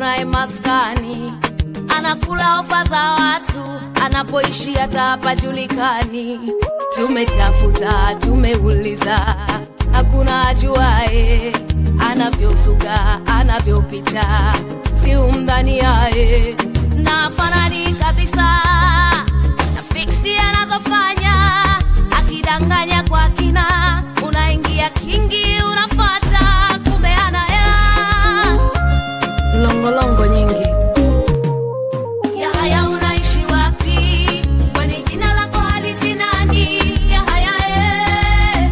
naye maskani anakula ofa za watu, anapoishi hata hapajulikani. Tumetafuta, tumeuliza, hakuna ajuae anavyozuga, anavyopita, si umdhani yaye na fanani kabisa na fiksi anazofanya, akidanganya kwa kina, unaingia kingi, unafata, kumbe ana hela longolongo nyingi Yahaya, unaishi wapi? Kwani jina lako halisi nani? Yahaya, eh.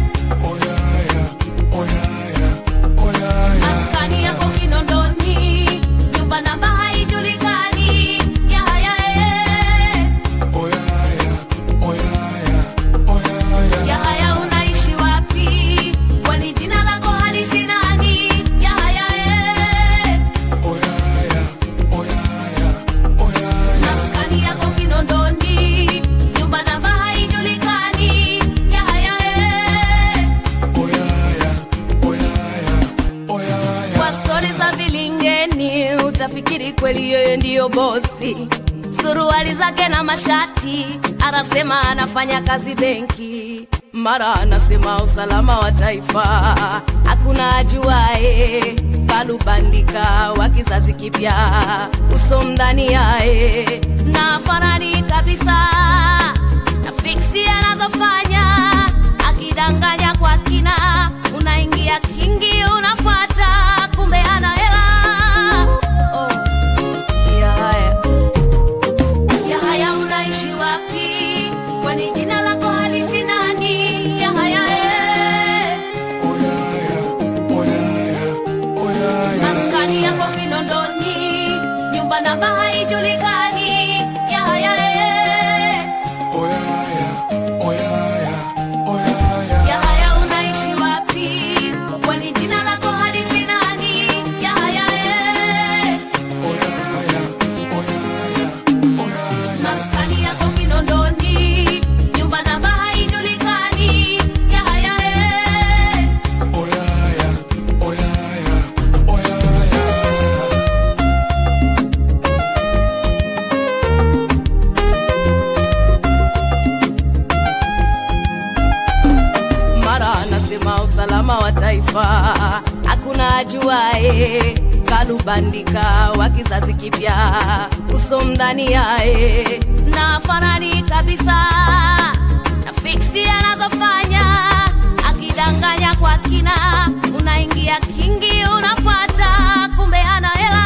Maskani yako Kinondoni, nyumba namba haijulikani. Yahaya, eh. Yahaya, unaishi wapi? Kwani jina lako halisi nani? Yahaya, eh. Maskani yako Kinondoni, nyumba namba haijulikani. Yahaya, eh. Kwa stori za vilingeni utafikiri kweli yeye ndiyo bosi. Suruali zake na mashati, anasema anafanya kazi benki, mara anasema usalama wa taifa, hakuna ajuae. Kalubandika wa kizazi kipya, uso mdani yae na fanani kabisa na fiksi anazofanya akidanganya kwa kina, unaingia kingi, unafuata, kumbe ana hela. Oh, Yahaya. Yahaya, unaishi wapi? Kwani jina lako halisi nani? Yahaya, eh. maskani yako Kinondoni, nyumba namba haijulikani. Yahaya, eh. Yahaya, unaishi wapi? Kwani jina lako halisi nani? Yahaya, eh. maskani yako Kinondoni, nyumba namba haijulikani. Yahaya, eh. mara anasema usalama wa taifa, hakuna ajuae. Kalubandika wa kizazi kipya, uso mdani yae na fanani kabisa na fiksi anazofanya, akidanganya kwa kina, unaingia kingi, unafuata, kumbe ana hela.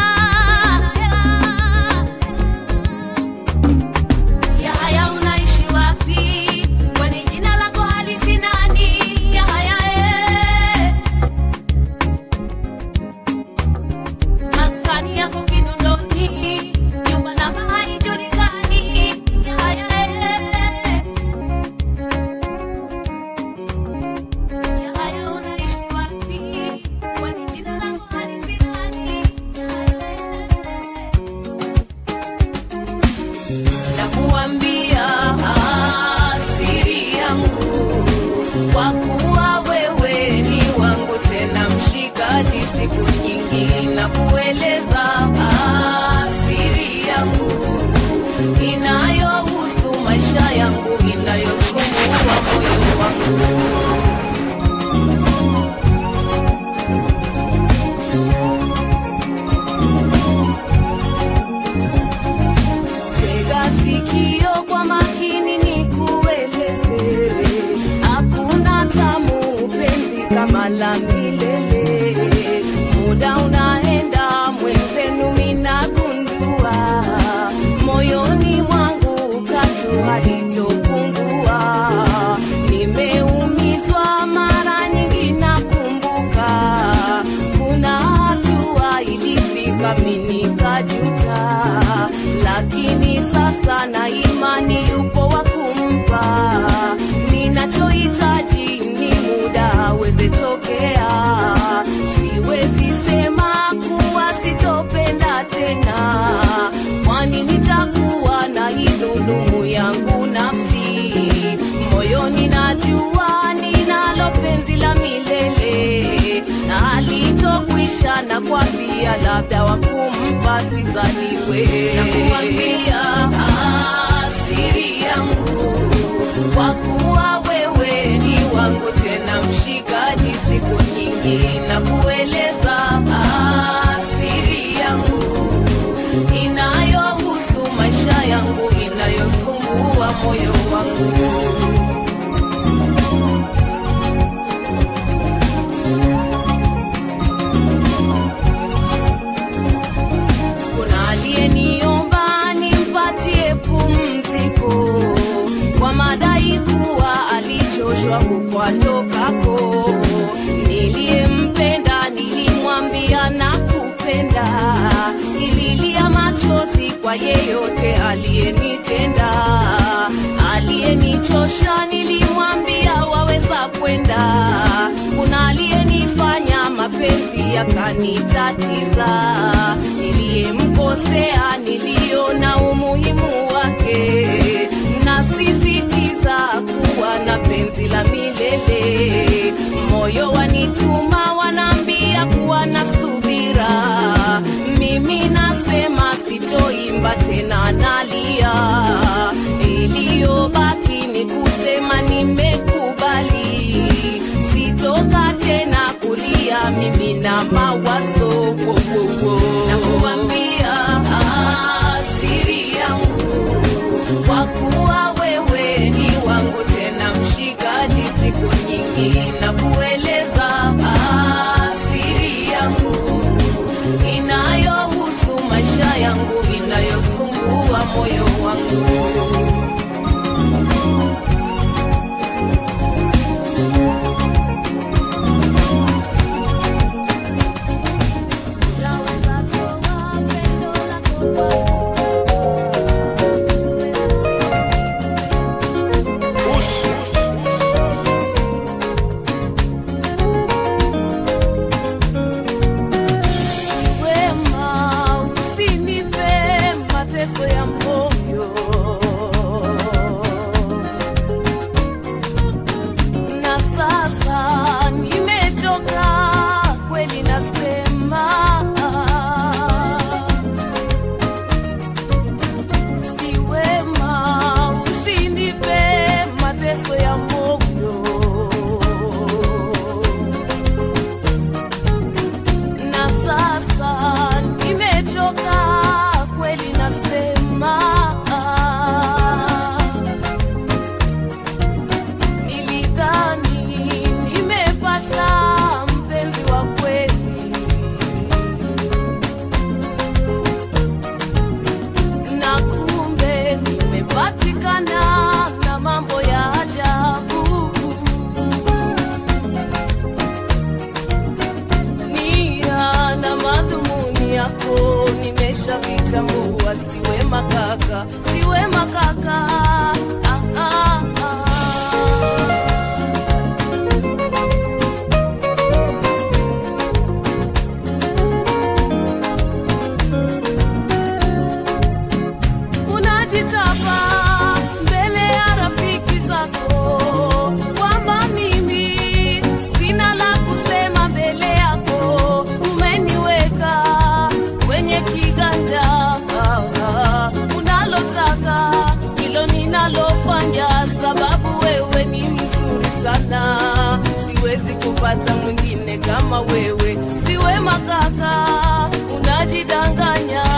Yahaya, unaishi wapi? Kwani jina lako halisi nani? Yahaya, eh. maskani yako Kinondoni, nyumba namba haijulikani. Yahaya, eh. Yahaya, unaishi wapi? Kwani jina lako halisi nani? Yahaya, eh. Nakuambia siri yangu, kwa kuwa wewe ni wangu tena mshikaji, siku nyingi na kueleza siri yangu inayohusu maisha yangu, inayosumbua moyo wangu. Tega sikio kwa makini nikueleze, hakuna tamu penzi kama la milele. Muda unaenda mwenzenu, minagundua moyoni mwangu katu halitopungua. Nimeumizwa mara nyingi, nakumbuka kuna hatua ilifika mimi nikajuta, lakini sasa na imani yupo wa kumpa. Ninachohitaji ni muda aweze tokea, siwezi sema kuwa sitopenda tena, kwani nitakuwa na idhulumu yangu nafsi moyoni, najua ninalo penzi la milele na halitokwi maisha na kwambia labda wakumpa sizaliwe nakuambia asiri yangu kwa kuwa wewe ni wangu tena mshikaji siku nyingi na kueleza asiri yangu inayohusu maisha yangu inayosumbua moyo wangu kuna aliyeniomba nimpatie pumziko kwa madai kuwa alichoshwa kukwatokako niliyempenda nilimwambia na kupenda ililia machozi kwa yeyote aliyenitenda aliyenichosha nilimwambia waweza kwenda kuna aliyenifanya mapenzi yakanitatiza niliyemkosea niliona umuhimu wake nasisitiza kuwa na penzi la milele moyo wanituma wanaambia kuwa na subira mimi nasema sitoimba tena nalia iliyobaki ni kusema nimekubali sitoka tena kulia mimi na mawazo wo, wo, wo. nakuambia asiri yangu kwa kuwa wewe ni wangu tena mshikaji siku nyingi na kueleza asiri yangu inayohusu maisha yangu inayosumbua moyo wangu Naweza toa pendo lako kwa wema usinipe mateso ya moyo na sasa nimechoka kweli nasema si wema usinipe mateso ya moyo na sasa nimechoka kweli nasema nilidhani nimepata mpenzi wa kweli na kumbe nimepatikana na mambo ya ajabu nia na madhumuni yako nimeshavitambua siwe makaka siwe makaka ah, ah, ah. unajitapa mbele ya rafiki zako kwamba mimi sina la kusema mbele yako umeniweka kwenye kiganja unalotaka hilo ninalofanya sababu wewe ni mzuri sana siwezi kupata mwingine kama wewe siwe makaka unajidanganya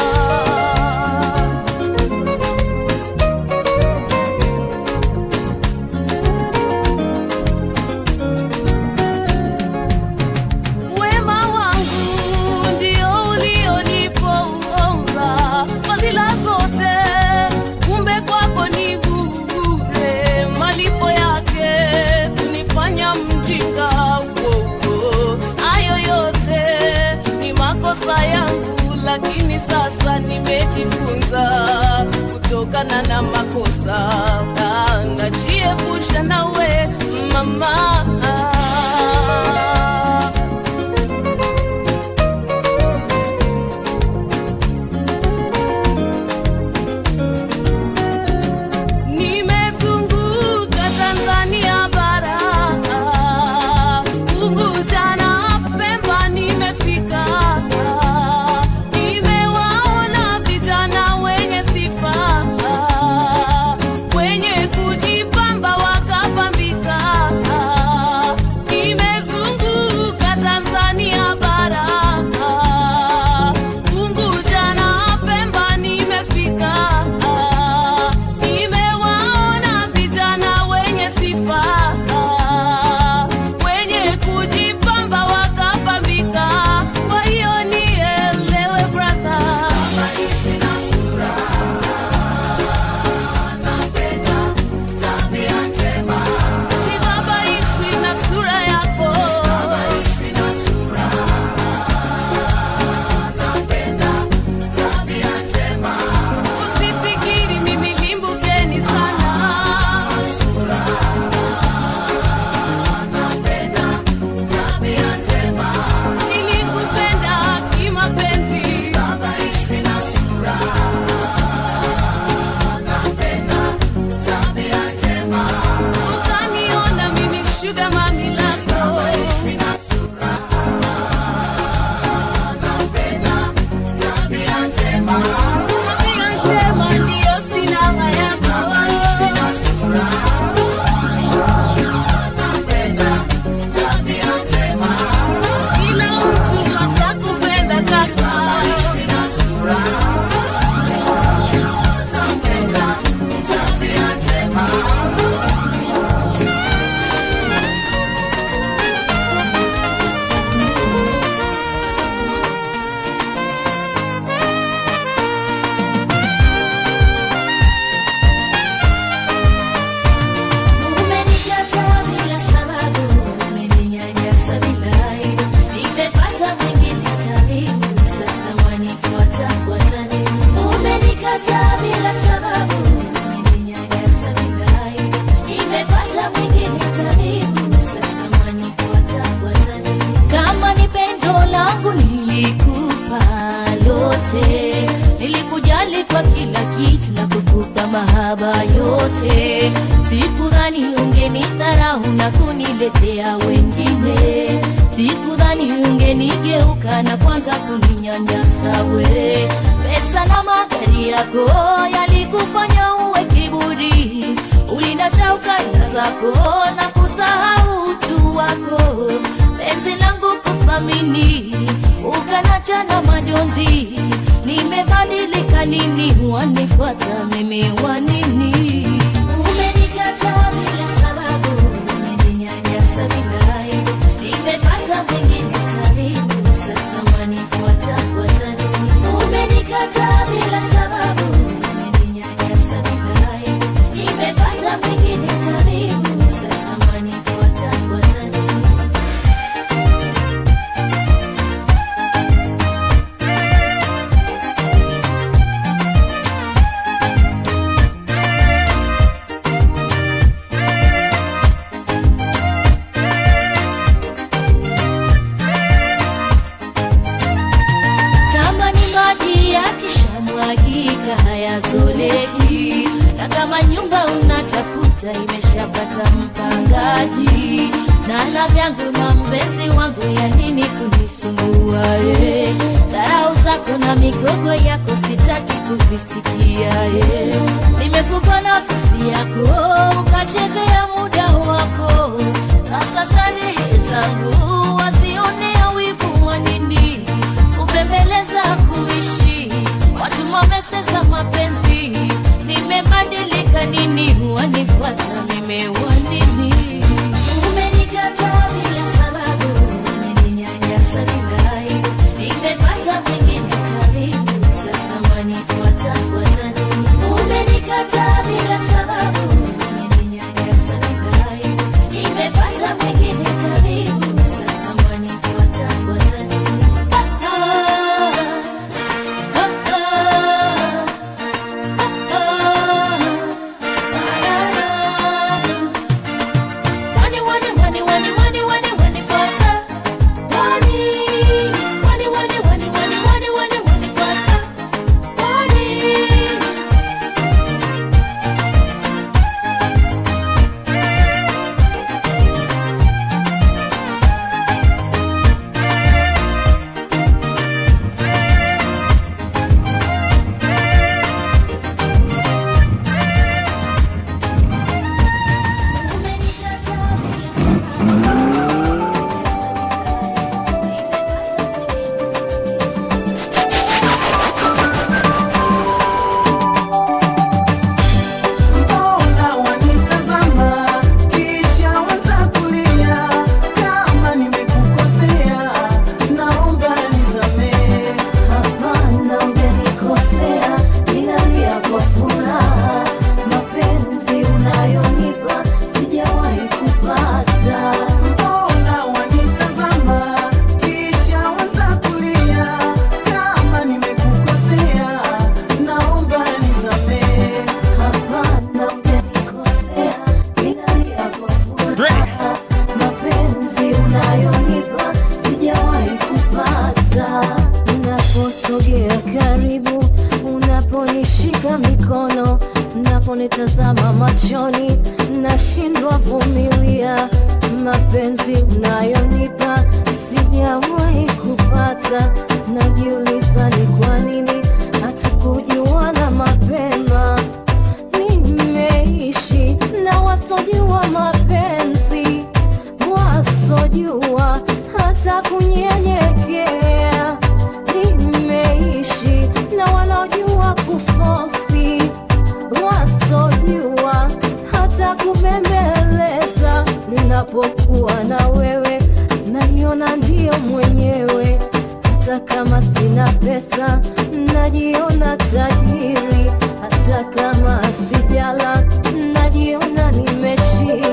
wema wangu ndio ulioniponza fadhila zote kumbe kwako ni bure malipo yake kunifanya mjinga wowo hayo yote ni makosa yangu lakini sasa nimejifunza kutokana na makosa Ah, najiepusha nawe mama nimezunguka Tanzania bara Unguja na Pemba nimefika mahaba yote. Sikudhani ungenidharau na kuniletea wengine, sikudhani ungenigeuka na kwanza kuninyanyasa we. Pesa na magari yako yalikufanya uwe kiburi, ulinacha ukanda zako na kusahau utu wako. Penzi langu kuthamini, ukanacha na majonzi. Nimebadilika nini? Wanifuata mimi wa nini? Umenikataa bila sababu, umeninyanyasa bila aibu. Nimepata mwingine karibu, sasa wanifuata fuata nini? Umenikataa bila sababu, umeninyanyasa bila aibu. Nimepata mwingine karibu, sasa wanifuata fuata nini? kama ni maji yakishamwagika hayazoleki, na kama nyumba unatafuta imeshapata mpangaji, na la vyangu na mpenzi wangu, ya nini kunisumbua? eh? Dharau zako na migogo yako sitaki kuvisikia. eh. Nimekupa nafasi yako ukachezea muda wako, sasa starehe zangu wazionea wivu wa nini? kupembeleza kuishi watu wamesesa mapenzi nimebadilika nini wanifuata nimewa nini umenikataa bila sababu umeninyanyasa bila aibu nimepata mwingine karibu sasa wanifuata fuata nini umenikataa bila sababu umeninyanyasa bila aibu nimepata mwingine karibu sasa wanifuata fuata nini Mbona wanitazama kisha waanza kulia? Kama nimekukosea naomba nisamehe. Hapana, hujanikosea, ninalia kwa furaha. Mapenzi unayonipa sijawahi kupata. Mbona wanitazama kisha waanza kulia? Kama nimekukosea naomba nisamehe. Hapana, hujanikosea, ninalia kwa furaha. Mapenzi unayonipa sijawahi kupata. Unaposogea karibu, unaponishika mikono, unaponitazama machoni, nashindwa vumilia. Mapenzi unayonipa sijawahi kupata. Najiuliza ni kwa nini hatukujuana mapema nimeishi na wasojua mapenzi, wasojua hata kunyenyekea. Nimeishi na wanaojua kufosi, wasojua hata kubembeleza. Ninapokuwa na wewe, naiona ndio mwenyewe hata kama sina pesa najiona tajiri, hata kama sijala najiona nimeshiba.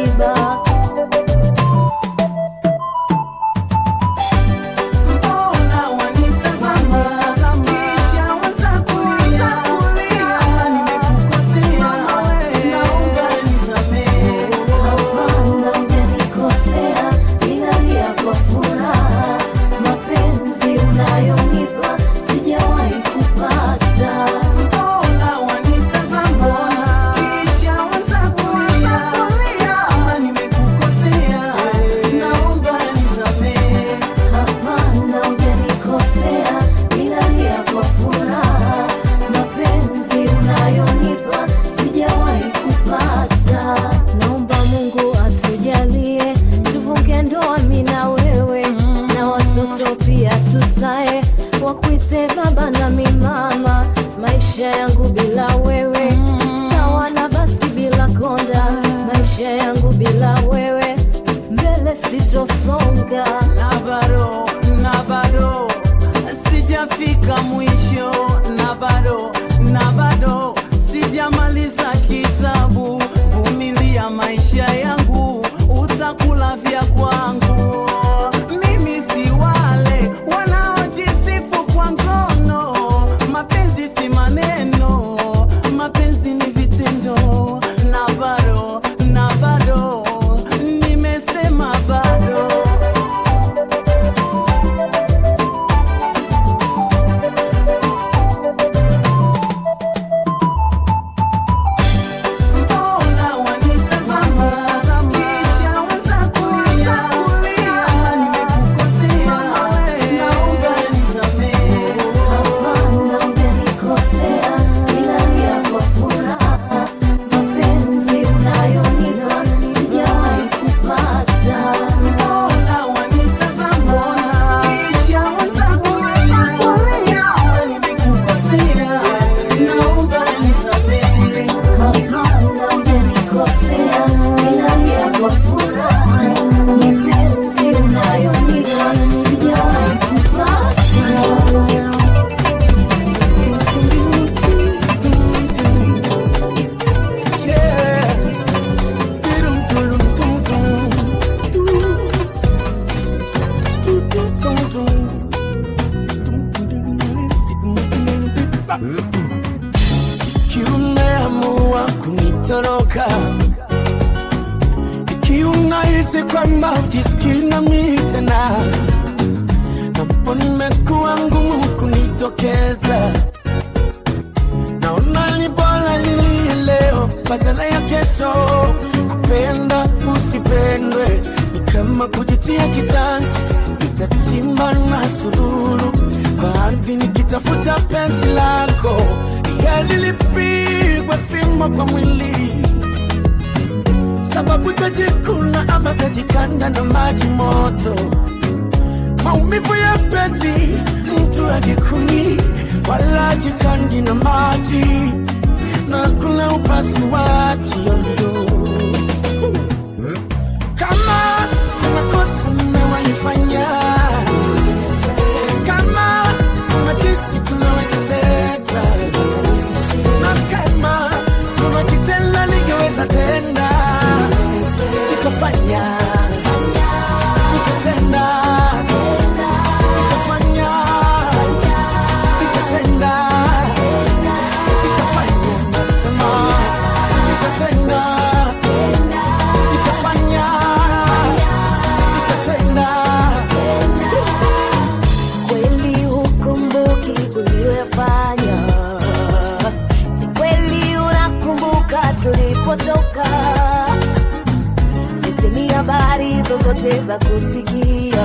sitosonga na bado na bado sijafika mwisho na bado na bado sijamaliza kitabu vumilia maisha yangu utakula vya kwangu mimi si wale wanaojisifu kwa ngono mapenzi si maneno mapenzi ni vitendo na bado na bado nimesema bado Mbona wanitazama kisha waza kulia kama nimekukosea, naomba nisamehe. hapana ujanikosea nilalia kwa furaha mapenzi unayonipa sijawahi kupata Mbona wanitazama kisha waza kulia kama nimekukosea, naomba nisamehe. hapana ujanikosea nilalia kwa furaha mapenzi unayonipa sijawahi kupata Ikiwa umeamua kunitoroka, ikiwa unahisi kwamba ujisikii nami tena, napo nimekuwa ngumu kunitokeza, naona ni bora nilie leo badala ya kesho. Kupenda usipendwe ni kama kujitia kitanzi, nitachimba na sururu kwa ardhi nikitafuta penzi lako, yali lipigwe fimbo kwa mwili sababu tajikuna ama tajikanda na maji moto maumivu ya penzi mtu ajikuni wala jikandi na maji na kuna upasuaji yoyo kama kuna kosa mmewaifanya kama kuna kisi tunaweza leta na kama kuna kitenda ningeweza tenda nikafanya nikatenda nikafanya nikatenda nikafanya nasema nikatenda nikafanya nikatenda kweli hukumbuki uliyoyafanya ni kweli unakumbuka tulipotoka sisi ni habari zozote za kusikia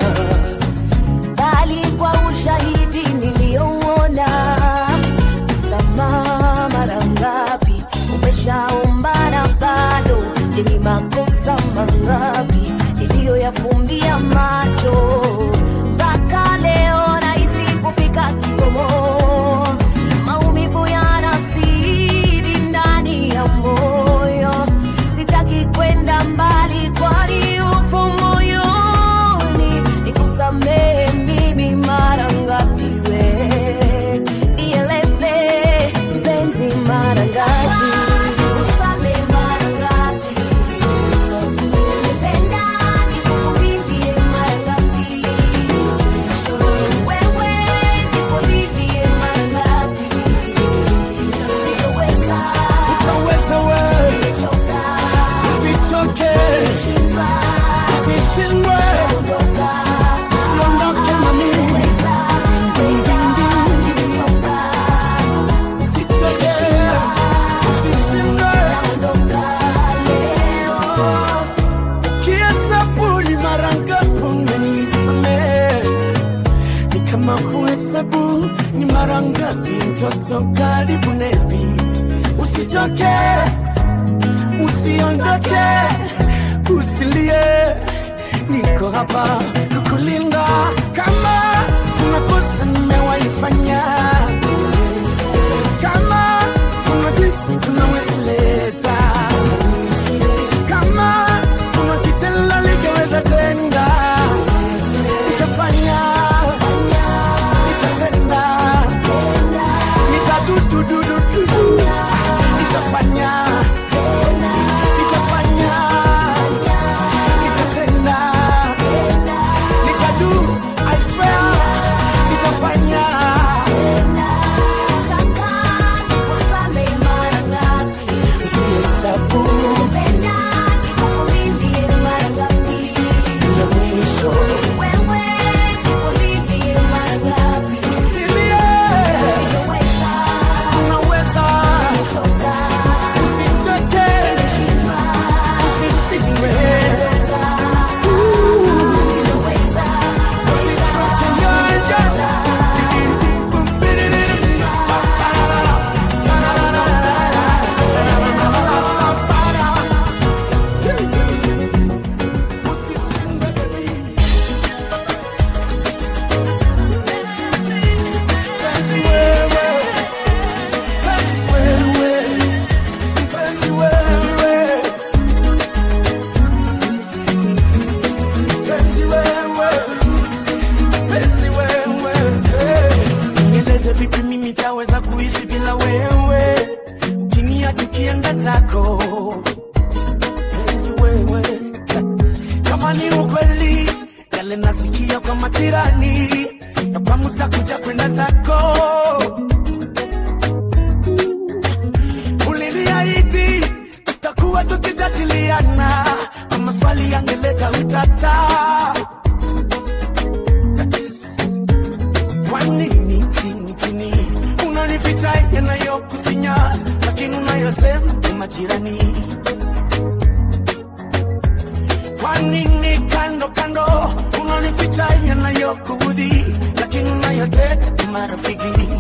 bali kwa ushahidi niliyouona msamaha mara ngapi umeshaombana bado je ni makosa mangapi niliyoyafumbia macho mpaka leo nahisi kufika kikomo maumivu yanazidi ndani ya moyo sitaki kwenda mbali kwani upo moyoni nikusamehe mimi mara ngapi we nieleze mpenzi mara ngapi Nikusamehe mara ngapi Nipenda nikuvumilie mara ngapi wewe nikulilie mara ngapi Sitoweza utaweza wewe nimechoka usichoke usishindwe usiondoke na mimi usichoke usishindwe ukihesabu ni mara ngapi umenisamehe ni kama kuhesabu ni mara ngapi mtoto karibu nebi usichoke usiondoke usilie niko hapa kukulinda kama kuna kosa nimewaifanya kama kuna jinsi tunaweza leta kama kuna kitendo ligeweza kama ni ukweli yale nasikia kwa majirani ya kwamba utakuja kwenda zako uliniahidi tutakuwa tukijadiliana na maswali yangeleta utata kwa nini chini chini unanificha yanayokusinya lakini unayosema ni majirani kwa nini kando kando unanificha yanayokuudhi lakini unayoteta ni marafiki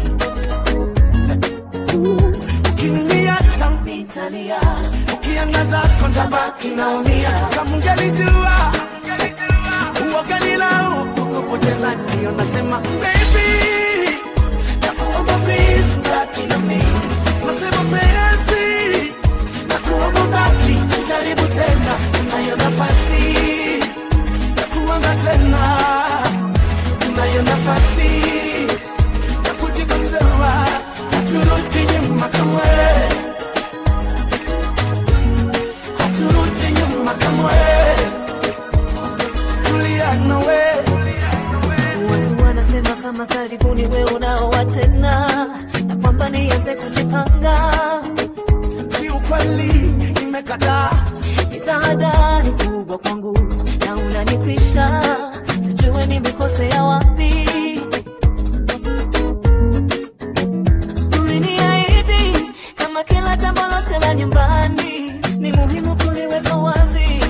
ukiniacha nitalia ukiangaza kontabaki naumia kama ungelijua uoganilau kukupoteza ndio nasema baby nakuomba please baki na mimi nasema penzi nakuomba baki jaribu tena unayo nafasi ya kuanza tena unayo nafasi ya kujikosoa haturudi nyuma kamwe haturudi nyuma kamwe tulia nawe Watu wanasema kama karibuni we unaoa tena na kwamba nianze kujipanga. si ukweli nimekataa Ni tahadhari kubwa kwangu na unanitisha, sijue nimekosea wapi. Uliniahidi kama kila jambo lote la nyumbani ni muhimu kuliweka wazi.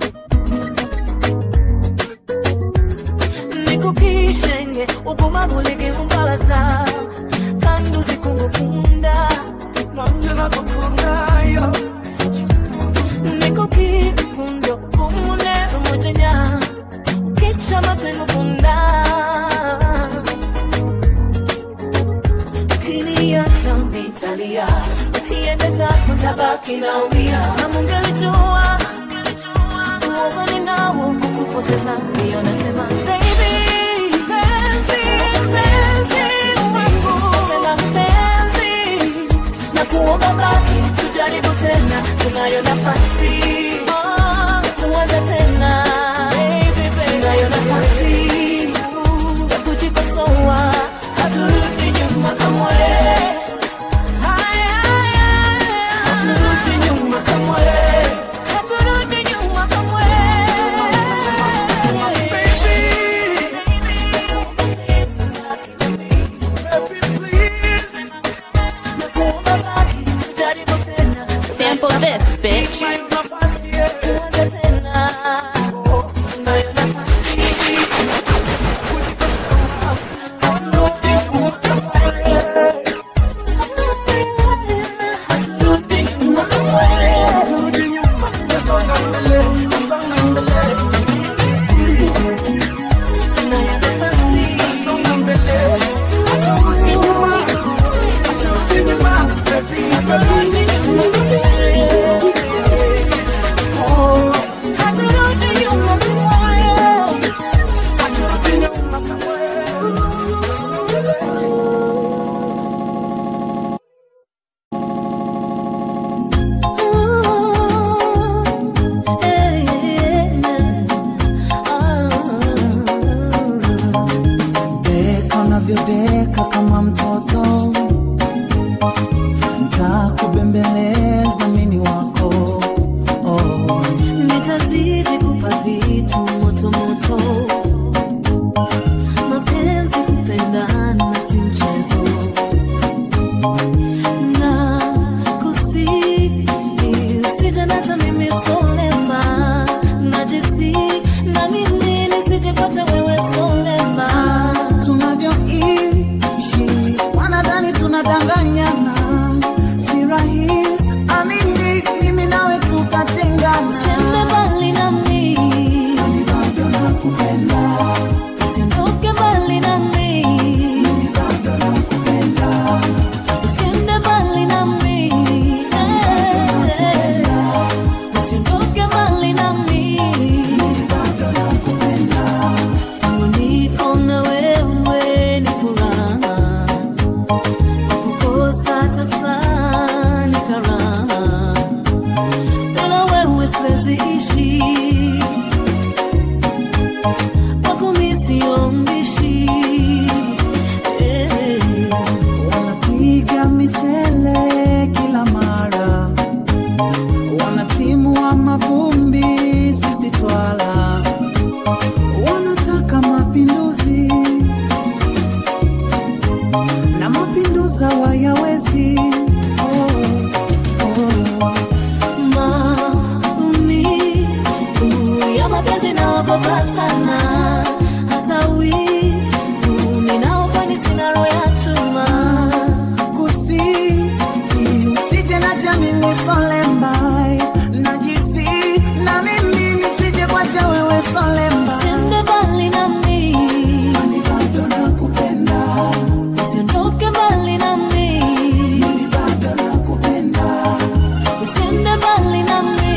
nikukishenge ugumagulike umbalaza kandi uzikungukunda nanje nakukundayo nikukifundo kumune umujenya ukicha matwengukunda ukiniacha mitalia ukiendeza kutabaki naumia namungelijua uogoni nawo kukupoteza ndio nasema baby penzi penzi wangu sema penzi na kuomba baki tujaribu tena tunayo nafasi Ah, kuanza tena baby baby tunayo nafasi ya kujikosoa haturudi nyuma kamwe Haya, haya, haturudi nyuma kamwe haturudi nyuma kamwe Sample this, bitch. Unayo nafasi mapenzi naogopa sana hata wivu ninao kwani sina roho ya chuma kusi usije na jamini solembai najisi na mimi nisije kwacha wewe solemba usiende mbali nami Kwani bado nakupenda usiondoke mbali nami Mimi bado nakupenda usiende mbali nami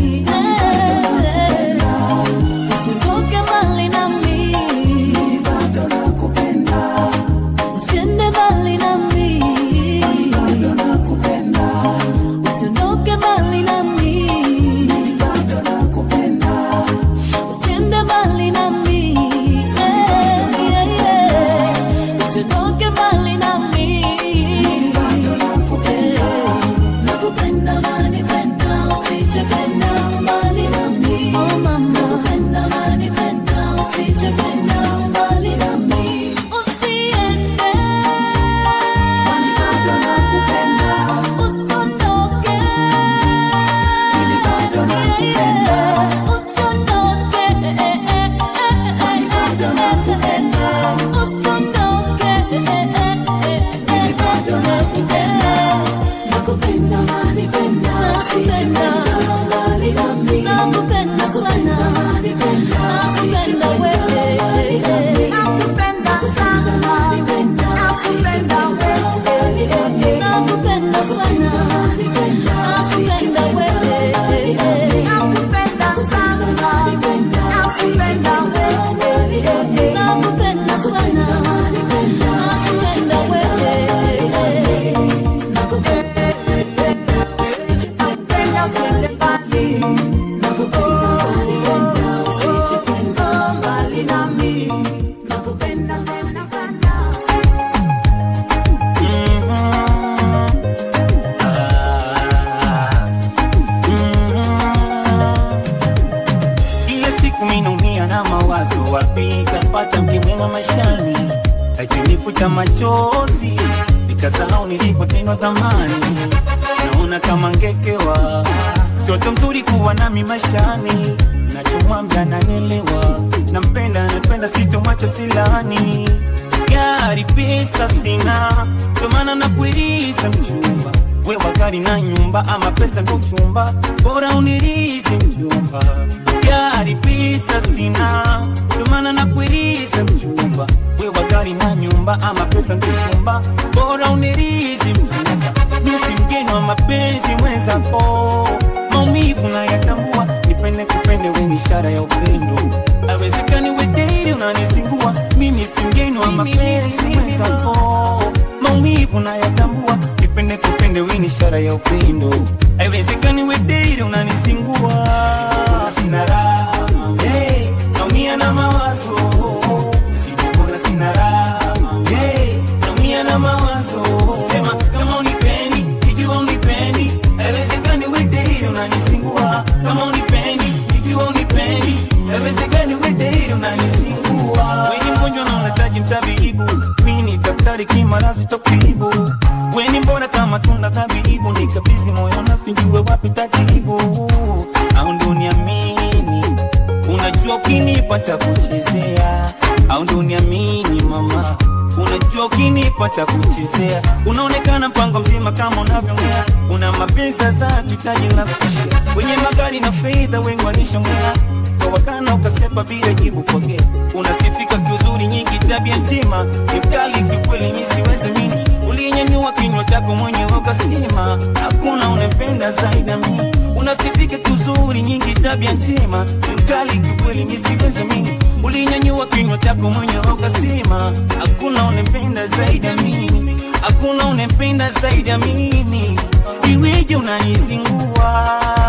Eh, usiondoke mbali nami Mimi bado nakupenda usiende mbali nami bado nakupenda usiondoke mbali nami Mimi bado nakupenda usiende mbali nami Eh, yeah, yeah. usiondoke mbali nami bado nakupenda nakupenda manipenda usijependa mbali nami oh mama nakupenda manipenda usijependa mbali nami usiende Kwani bado nakupenda usondoke Mimi bado nakupenda usondoke Kwani bado nakupenda usondoke Mimi bado nakupenda nakupenda manipenda usijependa mbali nami nakupenda sana nakupenda wewe Nakupenda sana Nakupenda wewe nakupenda sana nakupenda wewe Nakupenda sana Nakupenda wewe nakupenda sana nakupenda wewe Nakupenda usiende mbali nakupenda usijependa mbali nami Nakupenda tena sana Kila siku minaumia na mawazo, wapi kapata mke mwema maishani, akinifuta machozi, nikasahau nilipotendwa thamani. Naona kama ngekewa mtoto mzuri kuwa nami maishani, nachomwambia nanielewa, nampenda napenda, sitomwacha silani. Gari pesa sina, ndio maana nakuiriza mchumba wewe gari na nyumba ama pesa ndo chumba, bora unirizi mchumba. Gari pesa sina, ndio maana nakuiriza mchumba. Wewe gari na nyumba ama pesa ndo chumba, bora unirizi mchumba. Mimi si mgeni wa mapenzi mwenzako, maumivu nayatambua, nipende kupende, wewe ni ishara ya upendo. Haiwezekani we date unanizingua, mimi si mgeni wa mapenzi mwenzako, maumivu nayatambua, nipende kupende, wewe ni ishara ya upendo. Haiwezekani we date unanizingua, sina raha hey, naumia na mawazo Sijapona sina raha hey, naumia na mawazo sema kama unipendi ikiwa unipendi haiwezekani we date unanizingua kama unipendi ikiwa unipendi haiwezekani we date unanizingua wewe mgonjwa na unahitaji mtabibu mimi ni daktari kimarazi tokibu wewe mbona kama tunda tabibu nikabidhi moyo na finjue wapi tatibu au ndo niamini unajua ukinipata kuchezea au ndo niamini mama unajua ukinipata kuchezea unaonekana mpango mzima kama unavyongea una mapenzi sasa tuhitaji la kushia wenye magari na fedha wengi walishongea kwa wakana ukasepa bila jibu pokea unasifika kiuzuri nyingi tabia ntima ni mkali kiukweli mi siwezi mini uliyenyanyua kinywa chako mwenyewe ukasema hakuna unempenda zaidi ya mimi unasifika kiuzuri nyingi tabia njema ni mkali kiukweli mi siwezi mini ulinyanyua kinywa chako mwenyewe ukasema hakuna unempenda zaidi ya mimi hakuna unempenda zaidi ya mimi iweje unanizingua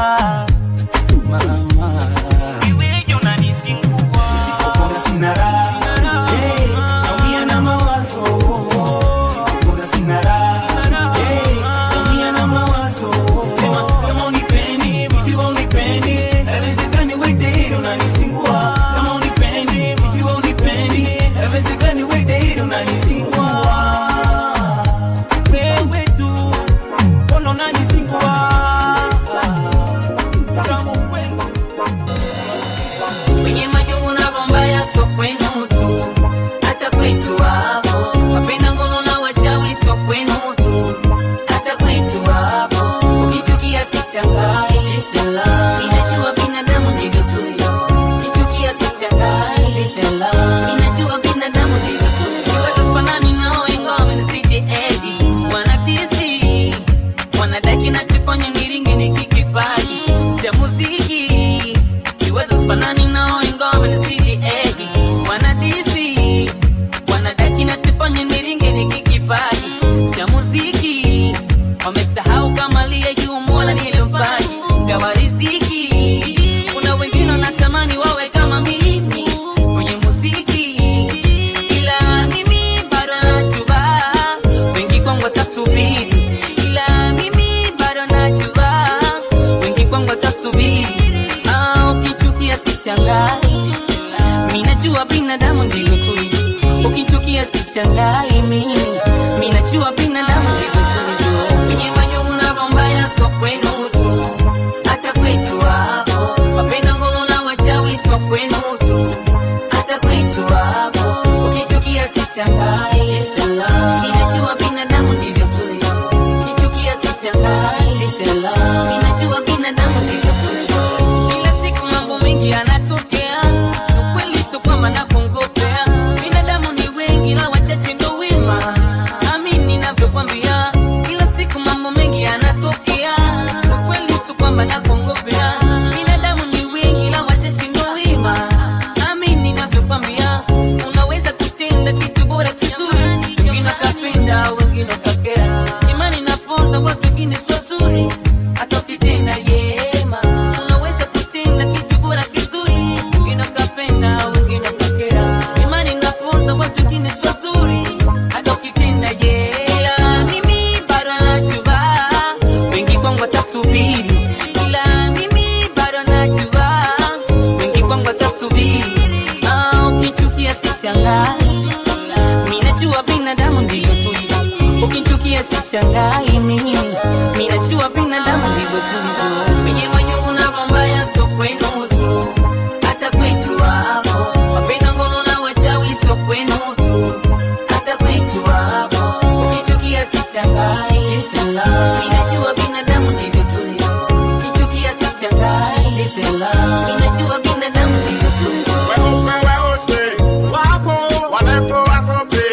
mama iweje unanizingua sina raha Hey, naumia na mawazo Sikuona sina raha Hey, naumia na mawazo Sema kama unipendi, ikiwa unipendi Haiwezekani we date unanizingua Kama unipendi, ikiwa unipendi Haiwezekani we date unanizingua Wewe tu, mbona unanizingua Kama wewe Kwenye majungu na bombaya so kwenu tu, hata kwetu hapo. Wapenda ngono na wachawi so kwenu tu, hata kwetu hapo. Ukichukia sishangai, sela. Ninajua binadamu ndivyo tulivyo. Ukichukia sishangai, sela. Ninajua binadamu ndivyo tulivyo. Kiwazo fanani nao ingawa wamenisidi edi. Wanadisi, wanadaki na tufanye niringe nikikipaji cha muziki kiwezo sifanani nao ingawa wamenisidi edi wanadisi wanadaki na tufanye niringe nikikipaji cha muziki wamesahau kama liye juu mola nilimpaji gawa riziki kuna wengine wanatamani wawe kama mimi kwenye muziki ila mimi bado najua wengi kwangu watasubiri ila mimi bado najua wengi kwangu watasubiri Ah, ukichukia sishangai mi najua binadamu ndivyo tulivyo ukichukia sishangai mimi mi najua binadamu ndivyo tulivyo kwenye majungu na bombaya so kwenu tu hata kwetu hapo wapenda ngono na wachawi so kwenu tu hata kwetu hapo ukichukia sishangai sela ninajua binadamu ndivyo tulivyo ukichukia sishangai sela ninajua binadamu ndivyo tulivyo kila siku mambo mengi yanatokea ukweli sio kwamba nakongopea binadamu ni wengi na wachache ndo wema amini ninavyokwambia kila siku mambo mengi yanatokea ukweli sio kwamba nakongopea binadamu ni wengi na wachache ndo wema amini ninavyokwambia unaweza kutenda kitu bora kizuri wengine wakapenda wengine wakakera imani naponza watu wengine sio zuri hata ukitenda yema unaweza kutenda kitu bora kizuri wengine wakapenda wengine wakakera imani naponza watu wengine sio zuri hata ukitenda yema mimi bado najua wengi kwangu watasubiri ila mimi bado najua wengi kwangu watasubiri Ah, ukichukia sishangai mi najua binadamu ndivyo tulivyo ukichukia sishangai mimi mi najua binadamu ndivyo tulivyo kwenye majungu na mambaya so kwenu tu hata kwetu hapo wapenda ngono na wachawi so kwenu tu hata kwetu hapo ukichukia sishangai sela mi najua binadamu ndivyo tulivyo ukichukia sishangai sela mi najua binadamu ndivyo tulivyo Weupe weusi wapo warefu wafupi,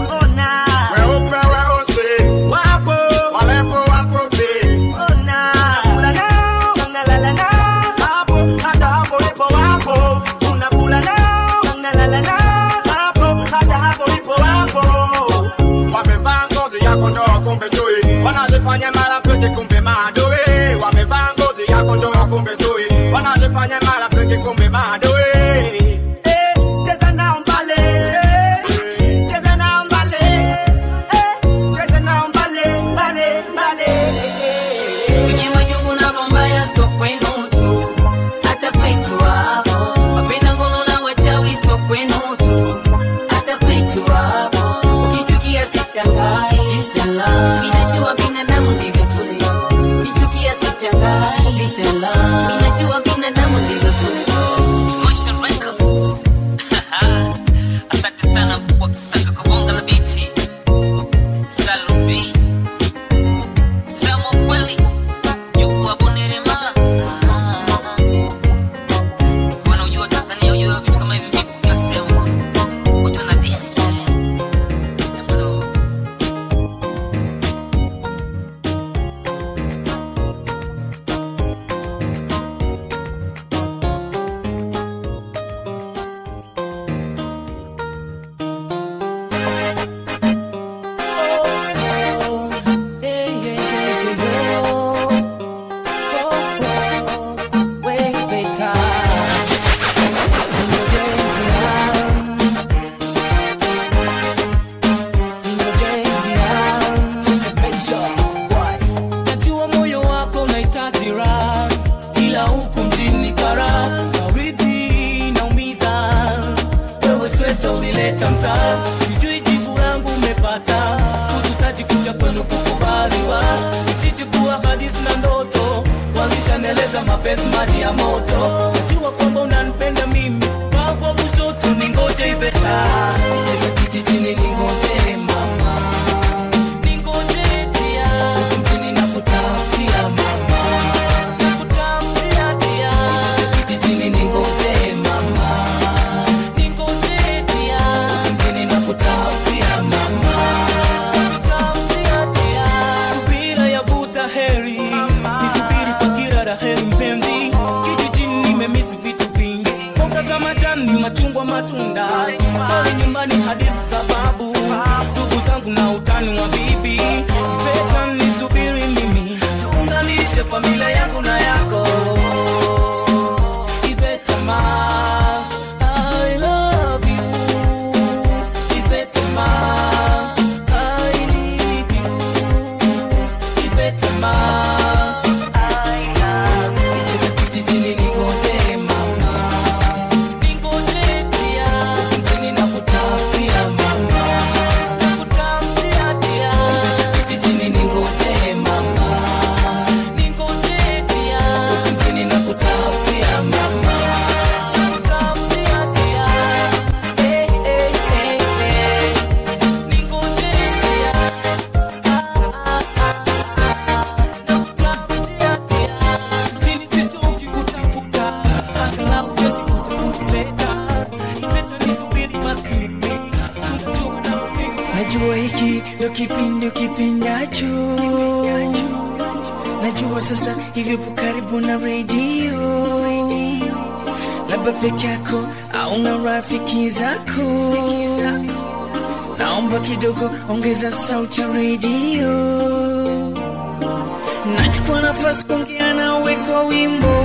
weupe weusi wapo warefu wafupi, unakula nao unalala nao hapo, hata hapo ipo wapo, unakula nao unalala nao hapo, hata hapo ipo wapo. Wamevaa ngozi ya kondoo kumbe chui, wanajifanya marafiki kumbe maadui. Wamevaa ngozi ya kondoo kumbe chui, wanajifanya marafiki kumbe maadui. Eh, cheza nao mbale, eh, cheza nao mbale, eh, cheza nao mbale, mbale, mbale, eh. kwenye majungu na mambaya so kwenu tu hata kwetu hapo wapenda ngono na wachawi so kwenu tu hata kwetu hapo ukichukia sishangai sela ninajua binadamu ndivyo tulivyo ukichukia sishangai sela ninajua binadamu ndivyo tulivyo Emotion Records. asante sana kwa kisaka kubonga na biti Salome Samo kweli yuko hapo Nerema. Wanaojua Tanzania hujua vitu kama hivi vipo kila sehemu. Watu wana this man. Jamani. Najua moyo wako unahitaji raha, ila huku mjini kara baridi naumiza. Wewe sweta ulileta mzaa, sijui jibu langu umepata. Kutusaji kuja kwenu kukubaliwa, isije kuwa hadithi na ndoto. Walishaneleza mapenzi maji ya moto, najua kwamba unanipenda mimi ni machungwa matunda pale nyumbani hadithi za babu ndugu zangu na utani wa bibi ipeta nisubiri mimi tuunganishe familia yangu na yako Iveta ma, I love you. Iveta ma, I need you. Iveta ma, I love you. Kijijini ningoje mama, ningoje pia. Mjini nakutafutia mama, nakutafutia pia. Kijijini ningoje mama, ningoje pia. Mjini nakutafutia mama, nakutafutia pia. Eh, eh, eh, eh. Ningoje pia. Ah, ah, ah. Nakutafutia pia. Mjini sichoki kutafuta, angalau sichoki kutuleta. Ileta nisubiri basi mimi, tunajua nakupenda. Najua hiki ndo kipindi kipendacho, najua sasa hivyo po karibu na redio, labda peke yako au na rafiki zako. Naomba kidogo ongeza sauti ya redio, nachukua nafasi kuongea nawe kwa wimbo,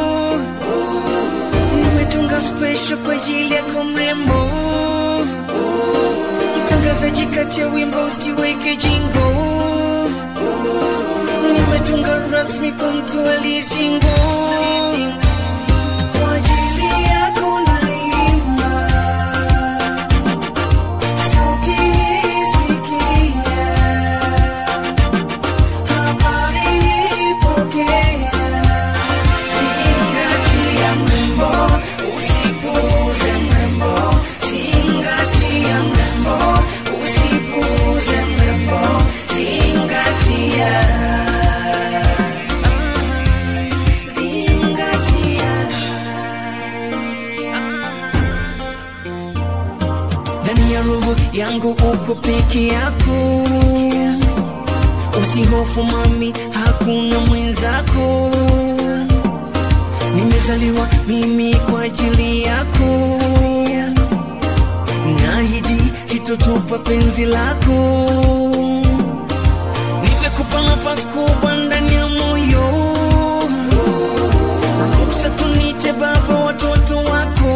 nimetunga special kwa ajili yako mrembo mtangazaji kati ya wimbo usiweke jingo nimetunga rasmi kwa mtu aliyesingo Kwa ajili yako naimba. Sauti hii sikia. Habari ipokea. Zingatia mrembo, usipuuze mrembo. Zingatia mrembo, usipuuze mrembo. Zingatia. Zingatia. Ndani ya roho yangu uko peke yako, usihofu mami, hakuna mwenzako nimezaliwa mimi kwa ajili yako, naahidi sitotupa penzi lako, nimekupa nafasi kubwa ndani ya moyo, ruksa tunite baba watoto wako,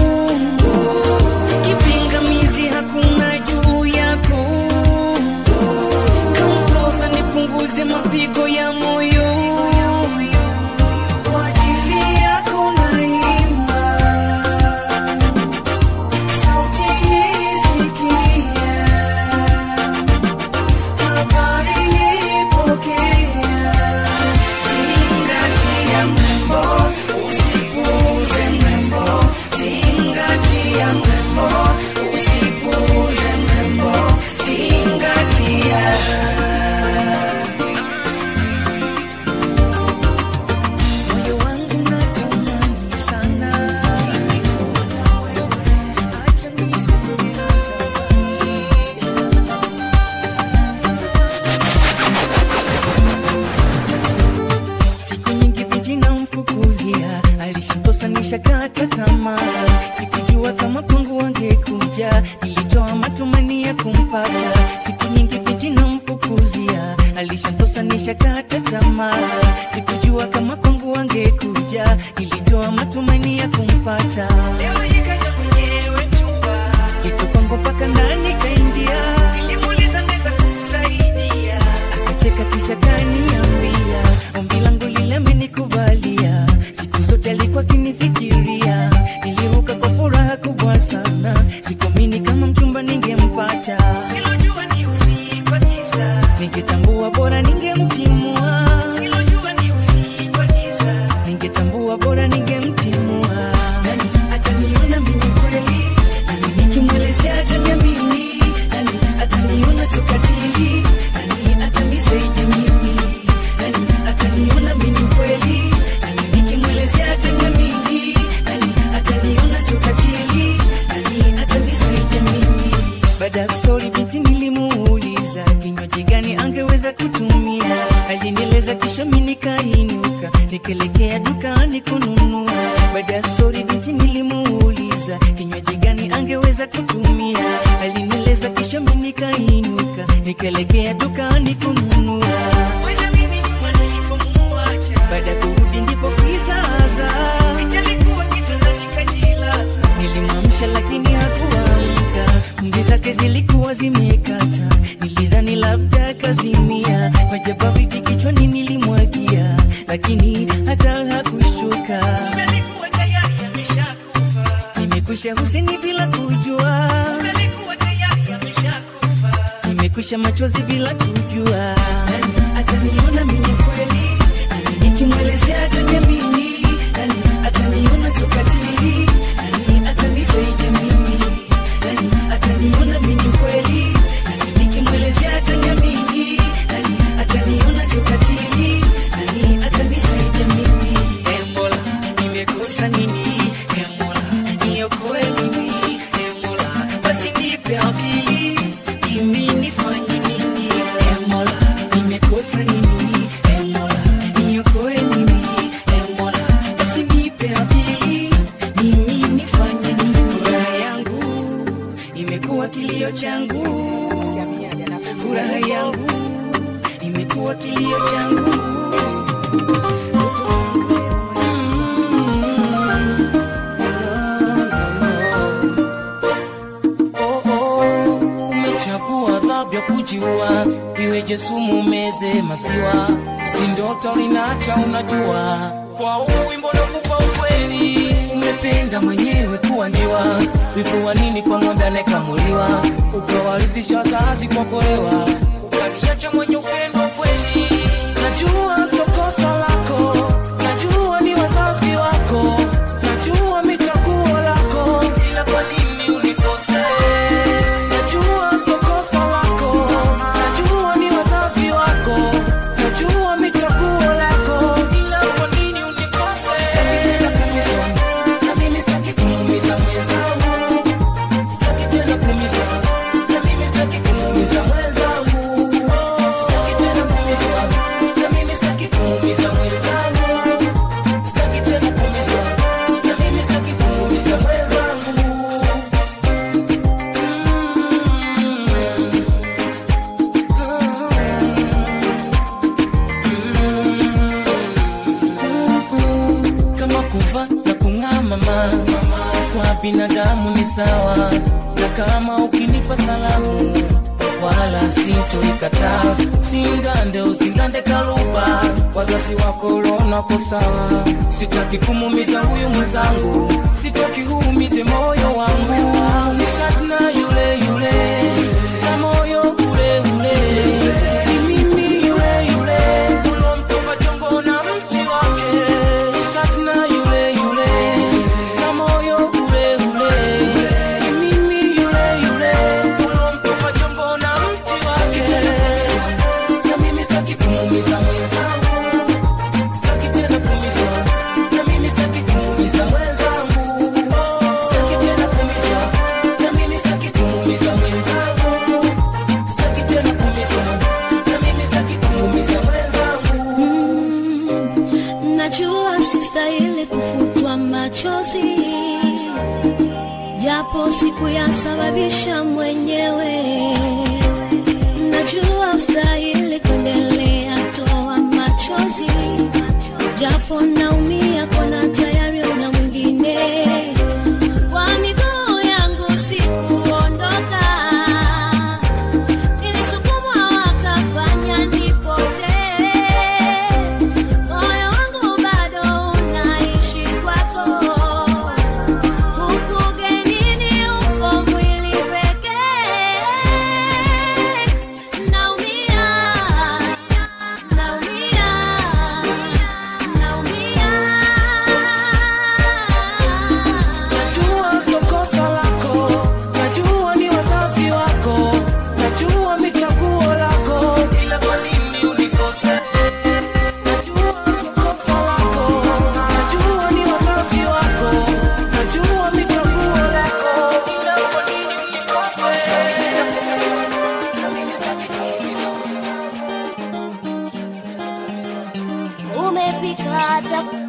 kipingamizi hakuna juu yako, kamtoza nipunguze mapigo ya moyo kwa ajili yako naimba, sauti hii sikia, habari ipokea, zingatia mrembo, usipuuze mrembo, zingatia mrembo, usipuuze mrembo, zingatia. Moyo wangu natamani sana acha nisubiri siku nyingi binti namfukuzia alishantosa nishakata tamaa sikujua kama kwangu wangekuja nilitoa matumani ya kumpata siku nyingi binti namfukuzia alishantosa nishakata tamaa sikujua kama kwangu wangekuja nilitoa matumani ya kumpata leo ikaja mwenyewe chumba iko kwangu mpaka ndani kaingia nilimuuliza naweza kukusaidia akacheka kisha kaniambia ombi langu lile amenikubalia siku zote alikuwa akinifikiria niliruka kwa furaha kubwa sana sikuamini kama mchumba ningempata silojua ni usiku wa giza ningetambua bora ningemtimua silojua ni usiku wa giza ningetambua bora ningemtimua nani ataniona mimi kweli nani nikimwelezea ataniamini nani ataniona sokatili nani atanisaidia mimi nani ataniona mimi kweli nani nikimwelezea ataniamini nani ataniona sokatili nani atanisaidia mimi baada ya stori binti nilimuuliza kinywaji gani angeweza kutumia alinieleza kisha mi nikainuka nikaelekea dukani kununua baada ya stori binti nilimuuliza tukaelekea dukani kununua Weza mimi nyuma nilipomuacha. baada ya kurudi ndipo kizaza alikuwa kitandani kajilaza nilimwamsha lakini hakuamka mvi zake zilikuwa zimekata nilidhani labda kazimia maji baridi kichwani nilimwagia lakini hata hakushtuka nimekwisha huseni bila kujua nimekwisha machozi bila kujua ataniona mimi kweli Nani nikimwelezea ataniamini Nani ataniona sokatili Nani atanisaidia mimi Nani ataniona mimi kweli Nani nikimwelezea ataniamini Nani ataniona sokatili Nani atanisaidia mimi Eh, Mola nimekosa nini Eh, Mola niokoe mimi Eh, Mola basi nipe akili mimi nifanye nini Eh, Mola nimekosa nini Eh, Mola niokoe mimi Eh, Mola basi nipe akili mimi nifanye nini furaha yangu imekuwa kilio changu furaha yangu imekuwa kilio changu Oh, oh, umechagua adhabu ya kujiua, iweje sumu meze maziwa, si ndoto linacha unajua. Kwa huu wimbo nakupa ukweli, umependa mwenyewe kuwa njiwa, wivu wa nini kwa ng'ombe anayekamuliwa, ukawarithisha wazazi kwa kolewa, ukaniacha mwenye upendo kweli. Najua sio kosa lako, najua ni wazazi wako, najua michaguo lako, ila kwa nini unikose? Najua sio kosa lako, najua ni wazazi wako, najua michaguo lako, ila kwa nini unikose? Sitaki tena kuumizwa, na mimi sitaki kumuumiza mwenzangu. Sitaki tena kuumizwa, na mimi sitaki kumuumiza mwenzangu. Sitaki tena kuumizwa, na mimi sitaki kumuumiza mwenzangu. Sitaki tena kuumizwa, na mimi sitaki kumuumiza mwenzangu. kama kuva na kung'aa mama kwa binadamu ni sawa na kama ukinipa salamu wala sintoikataa singande usingande kaluba wazazi wako ulonako sawa sitaki kumumiza huyu mwenzangu sitaki huumize moyo wangu ni satna yule yule na moyo ule ule ni mimi yule yule ulomtoka jongo na mti wake ni satna yule yule na moyo ule ule ni mimi yule yule ulomtoka jongo na mti wake na mimi sitaki kumuumiza mwenzangu sitaki tena kuumizwa na mimi sitaki kumuumiza mwenzangu sitaki tena kuumizwa na mimi sitaki kumuumiza mwenzangu sitaki tena kuumizwa na mimi sitaki kumuumiza mwenzangu Najua sistahili kufutwa machozi, japo sikuyasababisha mwenyewe. Najua ustahili kuendelea, toa machozi, japo naumia, kona tayari una mwingine. Kwa miguu yangu sikuondoka, nilisukumwa wakafanya nipotee. Moyo wangu bado unaishi kwako, huku ugenini upo mwili pekee. Naumia, naumia, naumia. Najua sio kosa lako, najua ni wazazi wako, najua michaguo lako, ila kwa nini unikose? Najua sio kosa lako, najua ni wazazi wako, najua michaguo lako, ila kwa nini unikose? Na mimi sitaki kuumiza Umepika chakula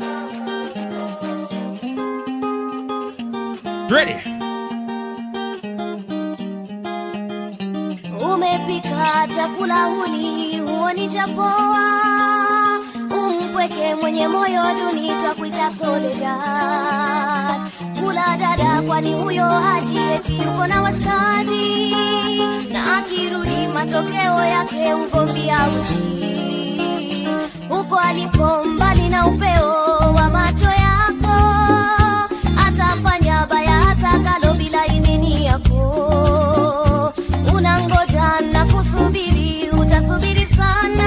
Ready. umepika hata chakula huli huoni chapoa umpweke mwenye moyo duni twakuita soledad kula dada kwani huyo haji eti yuko na washikaji na akirudi matokeo yake ugomvi aushi huko alipo mbali na upeo wa macho yako atafanya baya atakalo bila idhini yako unangoja na kusubiri utasubiri sana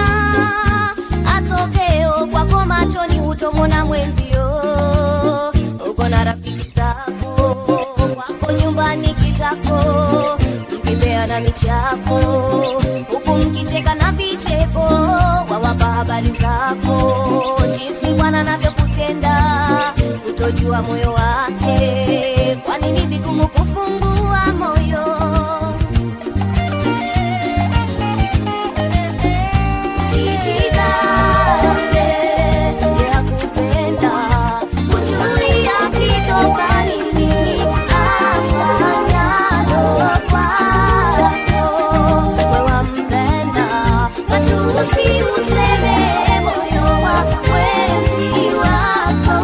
atokeo kwako machoni hutomona mwenzio uko na rafiki zako kwako nyumbani kitako mkipeana michako huku mkicheka na vicheko wawapa habari zako jinsi bwana anavyokutenda utojua moyo wake kwani ni vigumu kufungua moyo Usijigambe, ya kupenda, hujui akitoka nini, afanyalo kwako. Wewe wampenda, matusi useme moyo wa mwenzi wako.